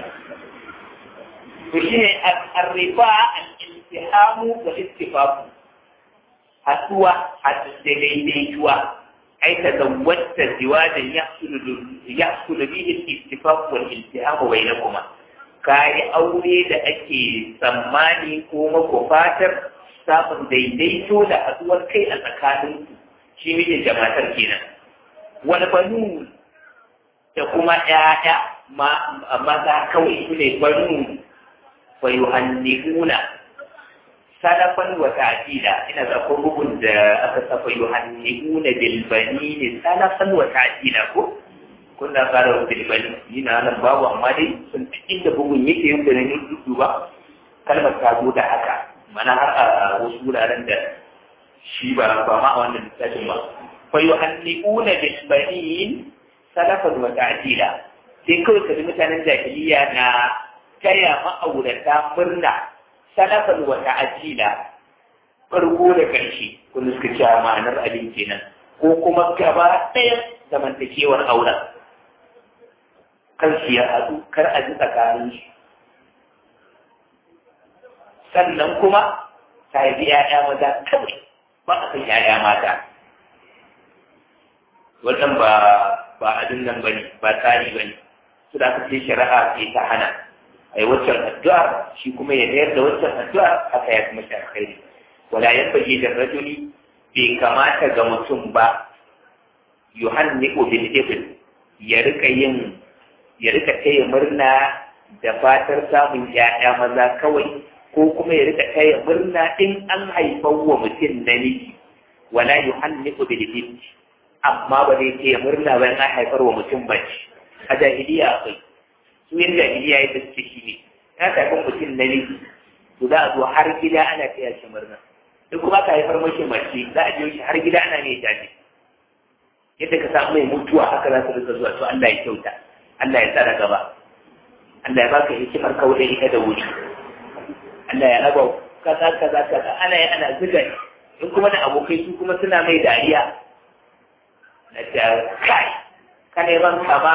to shi ne arrifa al-iltihamu wa istifafu haduwa a daidaituwa ai ta zawwata ziwajan yahsulu bihi al-istifaf wal iltihamu bainakuma kai aure da ake tsammani ko mako fatar samun daidaito da haduwar kai a tsakanin shi mijin da matar kenan wani banu da kuma ƴaƴa maza kawai su ne banu fa yuhannihuna salafan wa ta'dila ina da ko bugun da aka saba yuhannihuna bil banin salafan wa ta'dila ko kun da fara bil banin ina nan babu amma dai sun fi inda bugun yake yin da ne duba kalmar ta zo da haka mana har a wasu wuraren da shi ba ba ma a wannan littafin ba fa yuhanniuna bil banin salafan wa ta'dila sai kawai kaji mutanen jahiliya na taya ma'aurata murna salafan wa ta'dila farko da karshe kun suka ce ma'anar abin kenan ko kuma gaba ɗaya zamantakewar auren kan su ya haɗu kar a ji tsakanin su sannan kuma ta haifi ‘ya'ya maza kawai ba a san ‘ya'ya mata. Wannan ba ba abin nan bane ba tsari bane su da aka ce shari'a ce ta hana a yi waccan addu'a shi kuma ya mayar da waccan addu'a haka ya kuma shi alkhairi wala yan bage da rajuli bai kamata ga mutum ba yuhanni bil ibn ya rika yin ya rika taya murna da fatar samun ‘ya'ya maza kawai ko kuma ya rika taya murna in an haifar wa mutum namiji wala yuhanniku bil bint amma ba zai taya murna ba in an haifar wa mutum mace a jahiliya akwai su yin jahiliya yadda suke shi ne ya haifar mutum namiji to za a zo har gida ana taya shi murna duk kuma ka haifar mashi mace za a biyo shi har gida ana ne jaje yadda ka samu mai mutuwa haka za su rika zuwa to Allah ya kyauta Allah ya tsara gaba Allah ya baka hikimar kauda ita da wuri Allah ya raba kaza kaza kaza ana yi ana zuga in kuma da abokai su kuma suna mai dariya na ta kai ka neman kama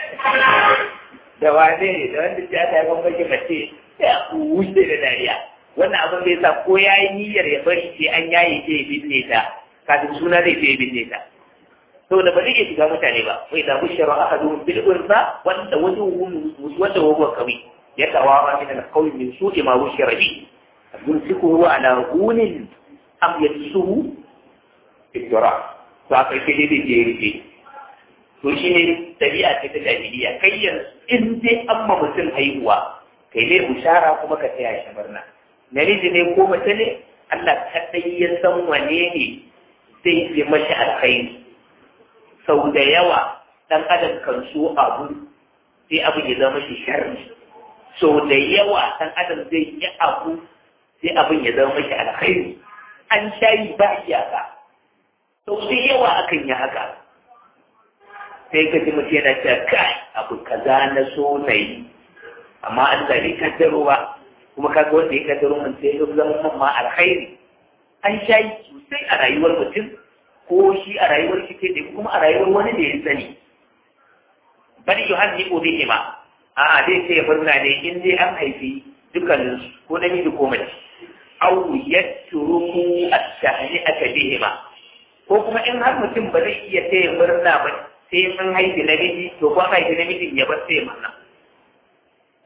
da wane ne da wanda ta ta ban baki mace ya wuce da dariya wannan abin bai sa ko ya yi niyyar ya bari sai an yaye ce ya binne ta kafin suna zai ce ya binne ta saboda ba zai iya shiga mutane ba wai da bushara ahadu bil unsa wanda wani wanda huwa kawi يتوارى من القول من سوء ما بشر به يمسكه على هون أم يدسه في التراب فأقل كده دي جيري to shi ne ɗabi'a ce ta jahiliya kai yanzu in dai an ma mutum haihuwa kai ne bushara kuma ka taya shi murna namiji ne ko mace ne Allah kaɗai ya san wane ne zai fi mashi alkhairi sau da yawa ɗan adam kan so abu sai abu ya zama shi sharri sau da yawa ɗan adam zai yi abu sai abin ya zama mashi alkhairi an shayi ba iyaka sau da yawa akan yi haka sai ka ji mutum yana cewa kai abu kaza na so na yi amma Allah bai kaddaro ba kuma kaga wanda ya kaddaro mun sai ya zama man ma alkhairi an shayi sosai a rayuwar mutum ko shi a rayuwar shi ke kuma a rayuwar wani da ya sani bari yohanni ko bihi ma a'a dai sai ya murna ne in dai an haifi dukkanin ko namiji ko mace aw yatruku at-tahni'ata bihima ko kuma in har mutum ba zai iya taya murna ba sai mun haifi namiji to ko haifi namijin ya bar sai murna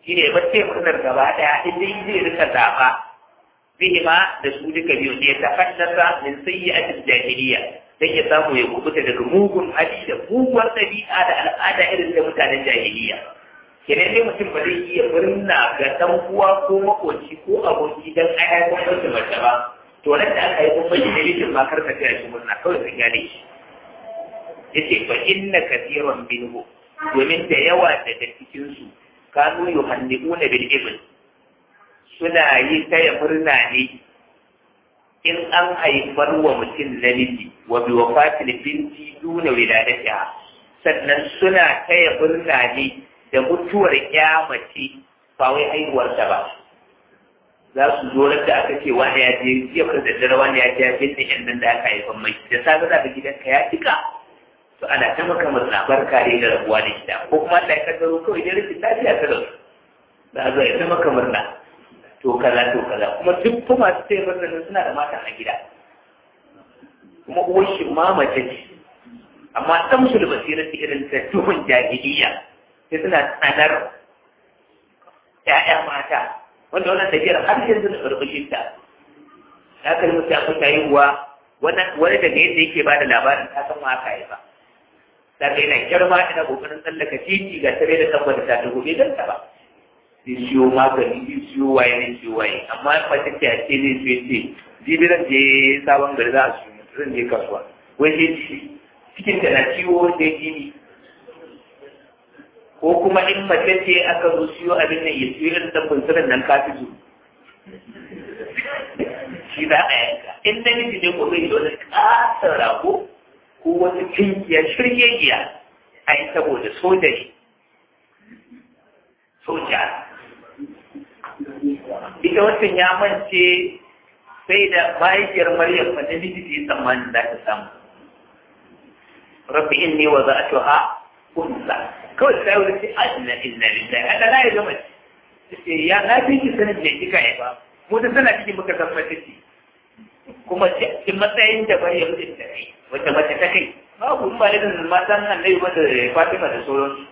shi ne bace murnar gaba ɗaya in dai zai rika zaɓa bihima da su duka biyu ne ta haddasa min sayyi'atil jahiliya dan ya samu ya kubuta daga mugun hali da muguwar ɗabi'a da al'ada irin da mutanen jahiliya kenan dai mutum ba zai iya murna ga dan uwa ko makoci ko aboki dan ai ai kun da mace ba to nan da aka yi kun bashi dalilin ma kar ka taya shi murna kawai sun gane shi yace fa inna kathiran minhu domin da yawa daga cikin su kanu yuhanniuna bil ibn suna yi taya murna ne in an haifar wa mutum namiji wa bi wafatil binti duna wiladatiha sannan suna taya murna ne da mutuwar ya mace ba wai haihuwar ta ba za su zo da aka ce wani ya je jiya da daddare wani ya je binne yan nan da aka haifan mai da safe za ka gidanka ya cika to ana ta maka murna barka ne da rabuwa da gida ko kuma Allah ya kaddaro kawai da rikin lafiya ta rasu za a zo ya ta maka murna to kaza to kaza kuma duk fa masu sai murna nan suna da mata a gida kuma uwar shi ma mace ce amma dan su da basirar irin ta tuhun jahiliya sai suna tsanar ‘ya'ya mata wanda wannan tafiyar har yanzu da ƙarƙashin ta ya kalli mutu ya kuka yi wa wani daga yadda yake ba da labarin ta san haka ya ba da ka yana kyarma ina ƙoƙarin tsallaka titi ga tare da tabbata ta dubu bai danta ba zai siyo magani zai siyo waye zai siyo waye amma mace ce a ce zai siyo ce jibi zan je sabon gari za a siyo zan je kasuwa wai sai cikin da na ciwo da jini ko kuma in mace ce aka zo siyo abin nan ya siyo irin dan bunsurin nan ka fi shi za a yanka in namiji ne ko zai wani ƙasar rago ko wata kinkiya shiryegiya a yi saboda soja ne soja ita wancan ya mance sai da mahaifiyar maryam fa namiji ta yi tsammanin za ta samu rabbi inni wa za'atuha unsa kawai sai wani ce inna inna lillahi Allah la ya gama ce ya na fi ki sanin me kika yi ba mu da sana cikin muka san mace ce kuma cikin matsayin da bari ya mutu da kai wacce mace ta kai babu in ba da matan annabi ba da Fatima da sauransu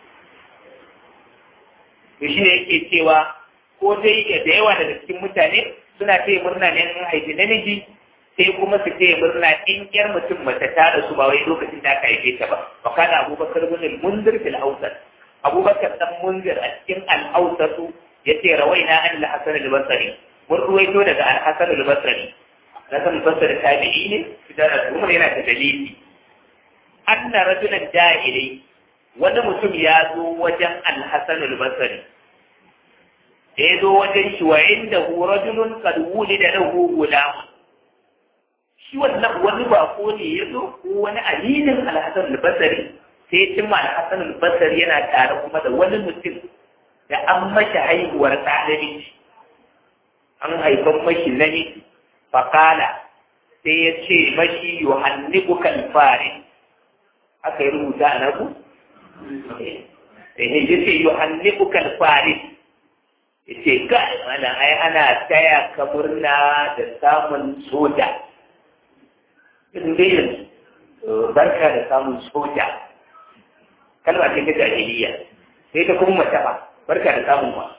to shi ne yake cewa ko dai da yawa daga cikin mutane suna ce murna ne in haifi namiji sai kuma su ce murna in yar mutum mace ta da su ba wai lokacin da aka haife ta ba wa kana abubakar bin munzir fil awsat abubakar dan munzir a cikin al awsat yace rawaina an al hasan al basri mun ruwaito daga al hasan al basri hasan al basri tabi'i ne idan umar yana da dalili anna rajulan jahili wani mutum ya zo wajen al hasan al basri da ya zo wajen shi wa inda hu rajulun qad wulida lahu gulam shi wannan wani bako ne ya zo ko wani alilin alhassan albasari sai cimma alhassan albasari yana tare kuma da wani mutum da an mashi haihuwar ɗalibi an haifan mashi namiji fakala sai ya ce mashi yohanniku kalfari aka yi rubuta a naku? ya ce yohanniku kalfari ya ce ga mana ai ana taya ka murna da samun soja in dai yanzu barka da samun soja kalma ce ta jahiliya sai ta kuma mace ba barka da samun ma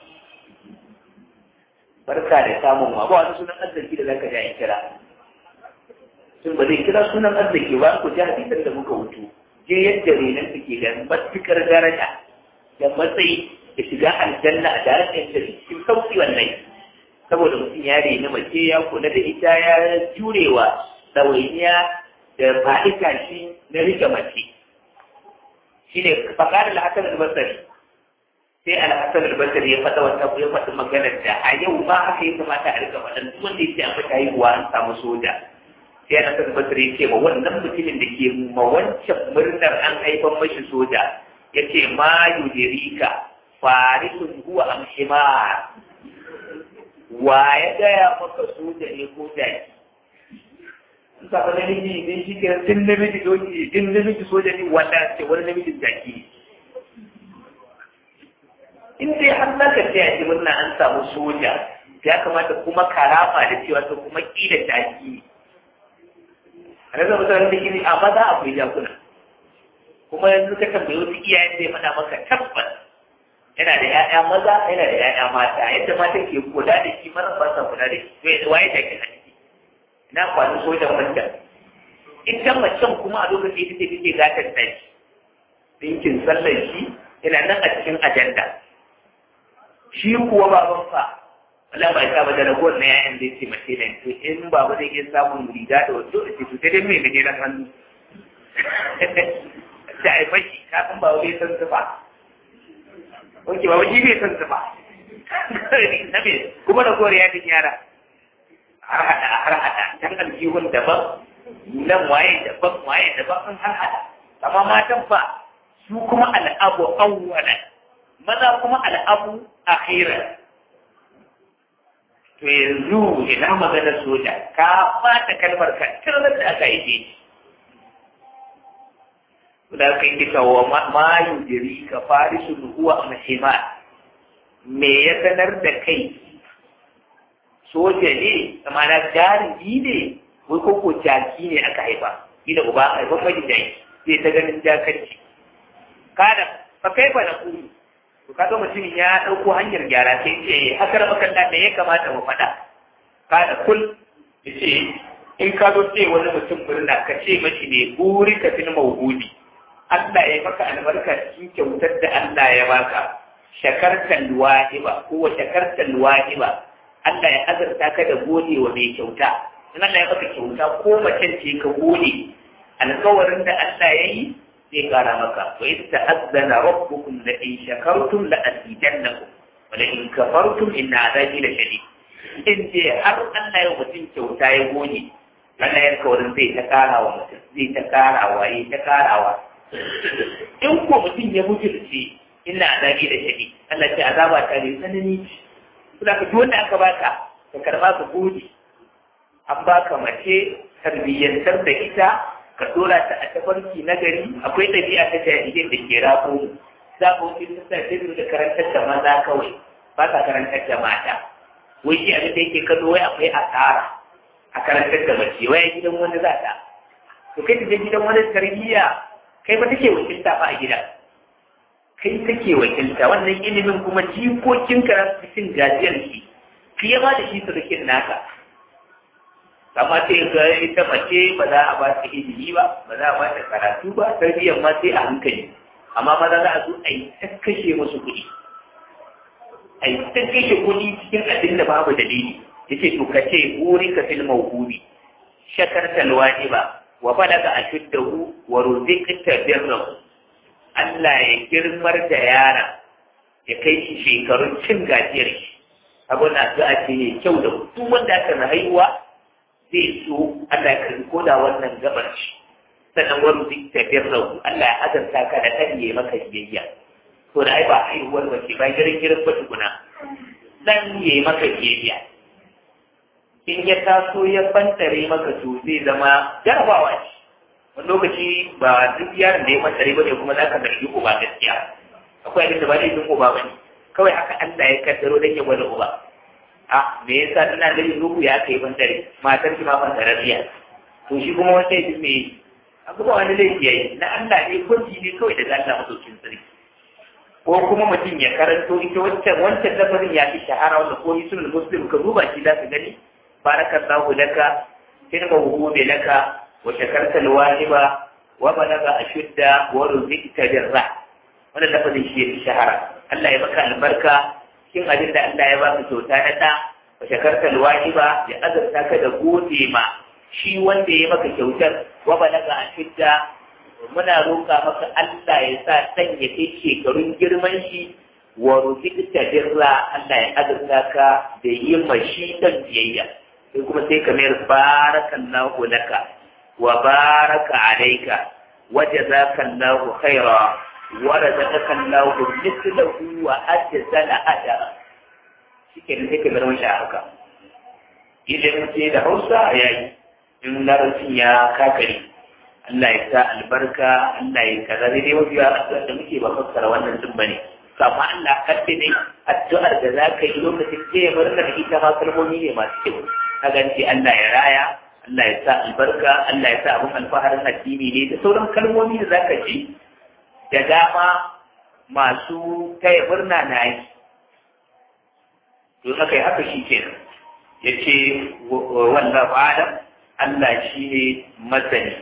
barka da samun ma ba wani sunan arziki da zaka ji kira sun ba zai kira sunan arziki ba ku ji hadisan da muka wuto je yadda renan suke da matukar daraja da matsayi da shiga aljanna a darajar da cikin sauki wannan saboda mutum ya reni mace ya kula da ita ya jurewa ɗawainiya da fa'ita shi na rike mace shi ne faƙar al'asar albasari sai al'asar albasari ya faɗa wata ya faɗi maganar da a yau ba haka ya kamata a rika faɗan duk wanda ya ce a mata haihuwa an samu soja sai al'asar albasari ya ce ma wannan mutumin da ke ma wancan murnar an haifan mashi soja ya ce ma yudirika farisun huwa amshimar wa ya gaya maka soja ne ko jaki suka fa namiji idan shi ke tun namiji doki tun namiji soja ne wanda ce wani namijin jaki in dai har za ka tsaya shi murna an samu soja ya kamata kuma karama da cewa to kuma kila jaki a nan zama sauran da gini a maza akwai jakuna kuma yanzu ka tambayi wasu iyayen zai mana maka tabbas yana da ‘ya'ya maza yana da ‘ya'ya mata yadda mata ke kula da shi mara ba sa kula da shi to waye da ke hanci ina kwanin sojan wancan ita macen kuma a lokacin ita ce take gatar da shi dinkin sallar shi yana nan a cikin ajanda shi kuwa baban fa wala ba ta ba da ragowar na ‘ya'yan da ce mace da to in baba zai iya samun riga da wato da ce to sai dai mai gajeren hannu ta haifa shi kafin ba wani san zuba Oke ba wani bai san zuba. Nabi kuma da koriya da yara. Har hada har hada can aljihun daban nan waye daban waye daban an har hada. Amma matan fa su kuma al'abu awwalan maza kuma al'abu akhiran. To yanzu ina magana soja ka fata kalmar ka tirar da aka yi ce. da kai kika wa ma yujiri ka farisu huwa mahima me ya sanar da kai soja ne amana jarumi ne wai ko ko jaki ne aka haifa gida uba haifan maji jaki sai ta ganin jakanci kada fa kai fa na kuri to kaga mutumin ya dauko hanyar gyara sai ce hakar makalla me ya kamata mu faɗa kada kul yace in ka zo ce wani mutum murna ka ce mashi ne buri ka fil mawhudi Allah ya maka albarka cikin kyautar da Allah ya baka shakartan wahiba ko wa shakartan wahiba Allah ya azurta ka da gode wa mai kyauta in Allah ya maka kyauta ko macen ce ka gode alƙawarin da Allah ya yi zai kara maka wa in ta'azzana rabbukum la in shakartum la azidannakum wa la in kafartum inna azabi la shadid in je har Allah ya mutum kyauta ya gode Allah ya alƙawarin zai ta karawa mutum zai ta karawa ya ta karawa in ko mutum ya bujirce ina azabi da shadi Allah ce azaba ta ne tsanani kuma ka wanda aka baka ka karba ka gode an baka mace tarbiyyantar da ita ka dora ta a tafarki na gari akwai ɗabi'a ta jahilin da ke rafo za ka wuce ta sa ta da karantar da maza kawai ba ka karantar da mata wai shi abin da yake kallo wai akwai asara a karantar da mace wai gidan wani za ta to kai ta je gidan wani tarbiyya kai ba take wakilta ba a gida kai take wakilta wannan ilimin kuma jikokin karatu cin gajiyar shi fiye ma da shi surukin naka amma sai ga ita mace ba za a ba ta ilimi ba ba za a ba ta karatu ba tarbiyyar ma sai a hankali amma maza za a zo a yi ta kashe musu kuɗi a yi ta kashe kuɗi cikin abin da babu dalili yace to ka ce buri ka fil mawhudi shakartal wajiba wa balaga ashuddahu wa ruziqta birrahu Allah ya girmar da yara ya kai shi shekarun cin gajiyar shi abin da za a ce ne kyau da duk wanda aka na haihuwa zai so Allah ya karbi ko da wannan gabar shi sannan wa ruziqta birrahu Allah ya azanta ka da kan yi maka biyayya to da ai ba haihuwar wace ba girin girin ba tukuna dan yi maka biyayya in ya taso ya bantare maka to zai zama jarabawa ce wani lokaci ba duk yaron da ya bantare ba ne kuma za ka zargi uba gaskiya akwai abin da ba laifin uba ba ne kawai haka Allah ya kaddaro dan ya gwada uba a me yasa tana da yin ruhu ya kai bantare matar ki ma bantarariya to shi kuma wanda ya me abu ba wani laifi yayi na Allah ne kwanci ne kawai daga Allah madaukin sarki ko kuma mutum ya karanto ita wancan wancan lafazin ya fi shahara wanda ko sunan muslim ka duba shi za ka gani بارك الله لك في الموهوب لك وشكرت الواجب وبلغ أشد ورزقت بالرع wannan lafazin shi ya shahara Allah ya baka albarka cikin abin da Allah ya baka kyauta na da wa shakarta alwajiba ya azurta ka da gode ma shi wanda ya maka kyautar wa balaga ashidda muna roƙa maka Allah ya sa san ya kai shekarun girman shi wa ruziqta birra Allah ya azurta ka da yin mashi dan biyayya sai kuma sai ka mayar barakallahu laka wa baraka alayka wa jazakallahu khaira wa razaqakallahu mithlahu wa ajzala ajra shike ne sai ka mayar wani haka idan ce da Hausa yayi in larabcin ya kakari Allah ya sa albarka Allah ya kaza dai dai mafi yawa da muke ba fassara wannan din bane amma Allah kadde ne addu'ar da za ka yi lokacin ke murnar ita ma kalmomi ne masu kyau ka ganci Allah ya raya Allah ya sa albarka Allah ya sa abin alfaharin addini ne da sauran kalmomi da za ka ji da dama masu taya murna na yi to aka yi haka shi kenan ya ce wannan adam Allah shi ne masani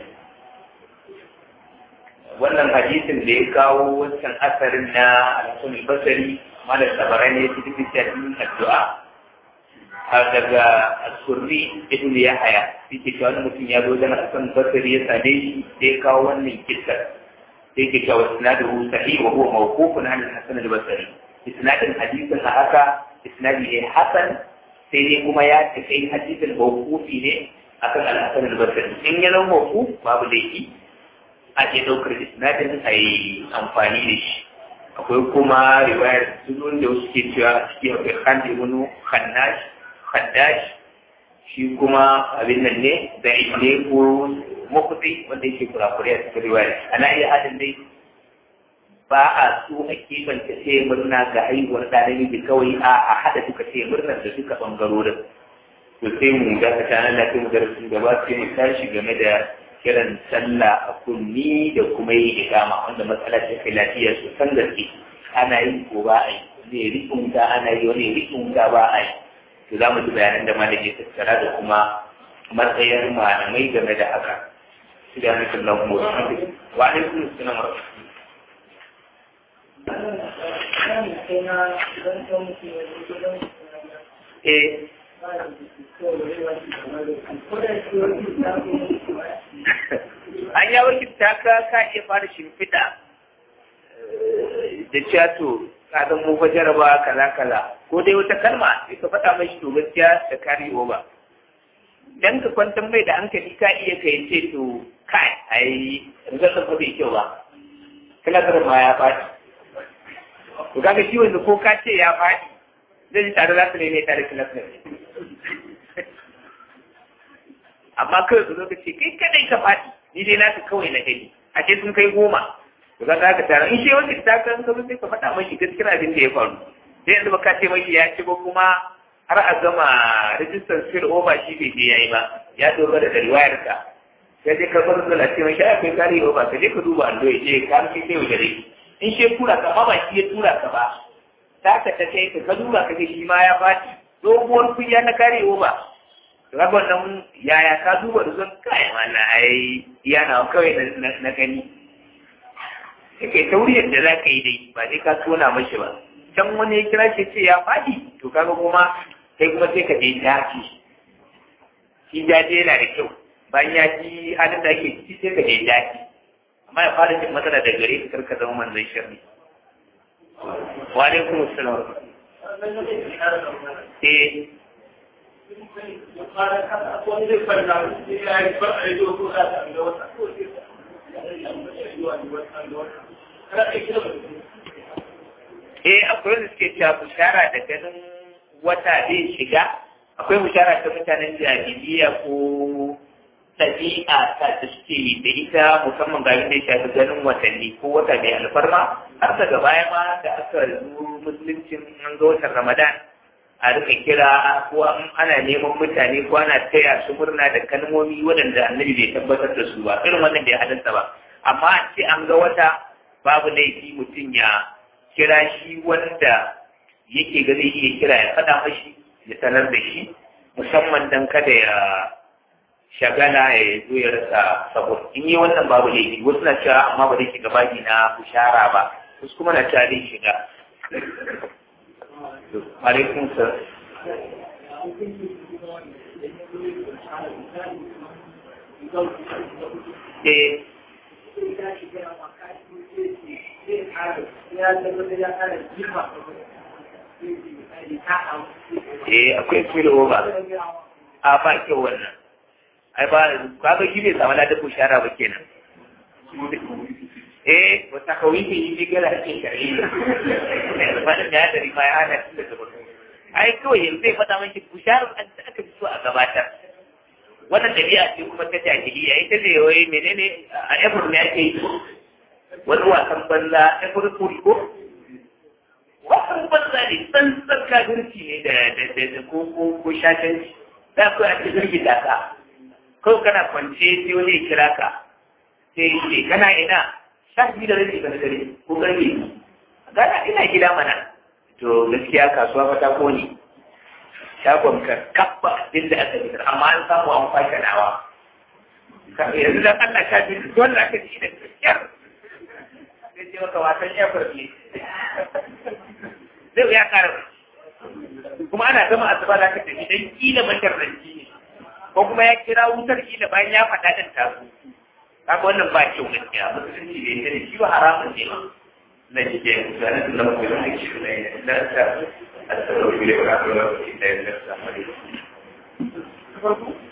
wannan hadisin da ya kawo wancan asarin na alhassan basari malar tabarai ne cikin littafin addu'a har daga asurri ibn yahaya shi ke cewa wani mutum ya zo dan alhassan basari ya same shi da ya kawo wannan kisar sai ke cewa isnadu sahih wa huwa mawqufun an al-hasan al-basri isnadin hadisin a haka isnadi ne hasan sai dai kuma ya tafi hadisin mawqufi ne akan al-hasan al-basri in ya zama mawquf babu laifi a ke daukar isnadin a yi amfani da shi akwai kuma riwayar sunan da wasu ke cewa a ciki akwai khan ibn khannash khaddash shi kuma abin nan ne da ne ko makuti wanda yake kurakure a cikin riwaya ana iya hadin dai ba a so a kebanta ce murna ga haihuwar ɗa namiji kawai a a haɗa duka ce murnar da duka ɓangarorin to sai mu ga ka tana da mu darasin gaba sai mu tashi game da kiran sallah a kunni da kuma yi ikama wanda matsala ce kai lafiya su san gaske ana yi ko ba a yi wani rikunta ana yi wani rikunta ba a yi to za mu ji bayanan da malami tattara da kuma matsayin malamai game da haka سبحانك اللهم وبحمدك وعليكم السلام ورحمة الله Eh, an ya wakilta ka ka iya fara shimfiɗa da cewa to ka zan mu jaraba kaza kaza ko dai wata kalma sai ka faɗa mashi to gaskiya da kari ba dan ka kwantar mai da hankali ka iya kai ce to kai ai rizalin ba bai kyau ba kilasar ma ya faɗi to kaga shi wanda ko ka ce ya faɗi zai ji tare za su neme tare kilasar amma kawai ka zo ka ce kai kadai ka faɗi ni dai naka kawai na gani a ce sun kai goma to ka ka tara in shi wanda ta kan ka sai ka faɗa mashi gaskiyar abin da ya faru sai yanzu ba ka ce mashi ya ci ba kuma har a gama rijistar spill over shi bai je yayi ba ya dogara da riwayar ka sai dai ka bar zala ce mai shafi kai kare over ka je ka duba allo ya je ka fi sai gare in shi tura ka ma ba shi ya tura ka ba ta ka ta kai ka duba ka ga shi ma ya faɗi doguwar kunya na kare over rabon nan yaya ka duba da zan kai wannan ai yana kawai na gani kake tauriyar da za ka yi dai ba dai ka tona mashi ba can wani ya kira shi ce ya faɗi to kaga kuma kai kuma sai ka je dace shi jaje yana da kyau bayan ya ji halin da ake ciki sai ka je dace amma ya fara jin matsala da gare ka karka zama manzon shirri wa alaikum assalam eh eh akwai wanda suke cewa bishara da ganin wata zai shiga akwai bishara ta mutanen jahiliya ko ɗabi'a ta da suke da ita musamman ga da ya shafi ganin watanni ko wata mai alfarma har daga baya ma da aka zo musuluncin an ga watan ramadan a rika kira ko ana neman mutane ko ana taya su murna da kalmomi waɗanda annabi bai tabbatar da su ba irin wannan bai halarta ba amma an ce an ga wata babu laifi mutum ya kira shi wanda yake ga zai iya kira ya faɗa mashi ya sanar da shi musamman dan kada ya shagala ya zo ya rasa sabo in yi wannan babu laifi wasu na cewa amma ba zai shiga baki na bushara ba wasu kuma na cewa zai shiga alaikum salam eh eh akwai filo over a ba kyau wannan ai ba kaga shi bai samu ladan bushara ba kenan eh wata kawifi yi ne gara ake shari'a ba da ya dari ma ya hana shi da gaba ai kawai yanzu zai faɗa maki bushara an da aka fi so a gabatar wannan dabi'a ce kuma ta jahiliya ita ne wai menene a efur ne ake yi wani wasan banza efur kuri ko wasan banza ne tsantsan kafirci ne da da ko ko ko shatanci za ku a cikin girgita ka kawai kana kwance sai wani ya kira ka sai ce kana ina sha biyu da rabi na dare ko karfe gana ina gida mana to gaskiya kasuwa fa ta kone shagon ka kabba abin da aka fitar amma an samu an kwashe nawa yanzu dan Allah ka ji dole aka ji da kyar sai ce maka wasan ya farfi zai ya kara kuma ana gama asuba za ka tafi dan kila masharranci ne ko kuma ya kira wutar kila bayan ya faɗa ɗin taso kaga wannan ba kyau gaskiya musulunci bai tare shi ba haramun ne ma na shi ke zanen da lamu da ake shi ne na ta a tsaro da ya ga da ya ga da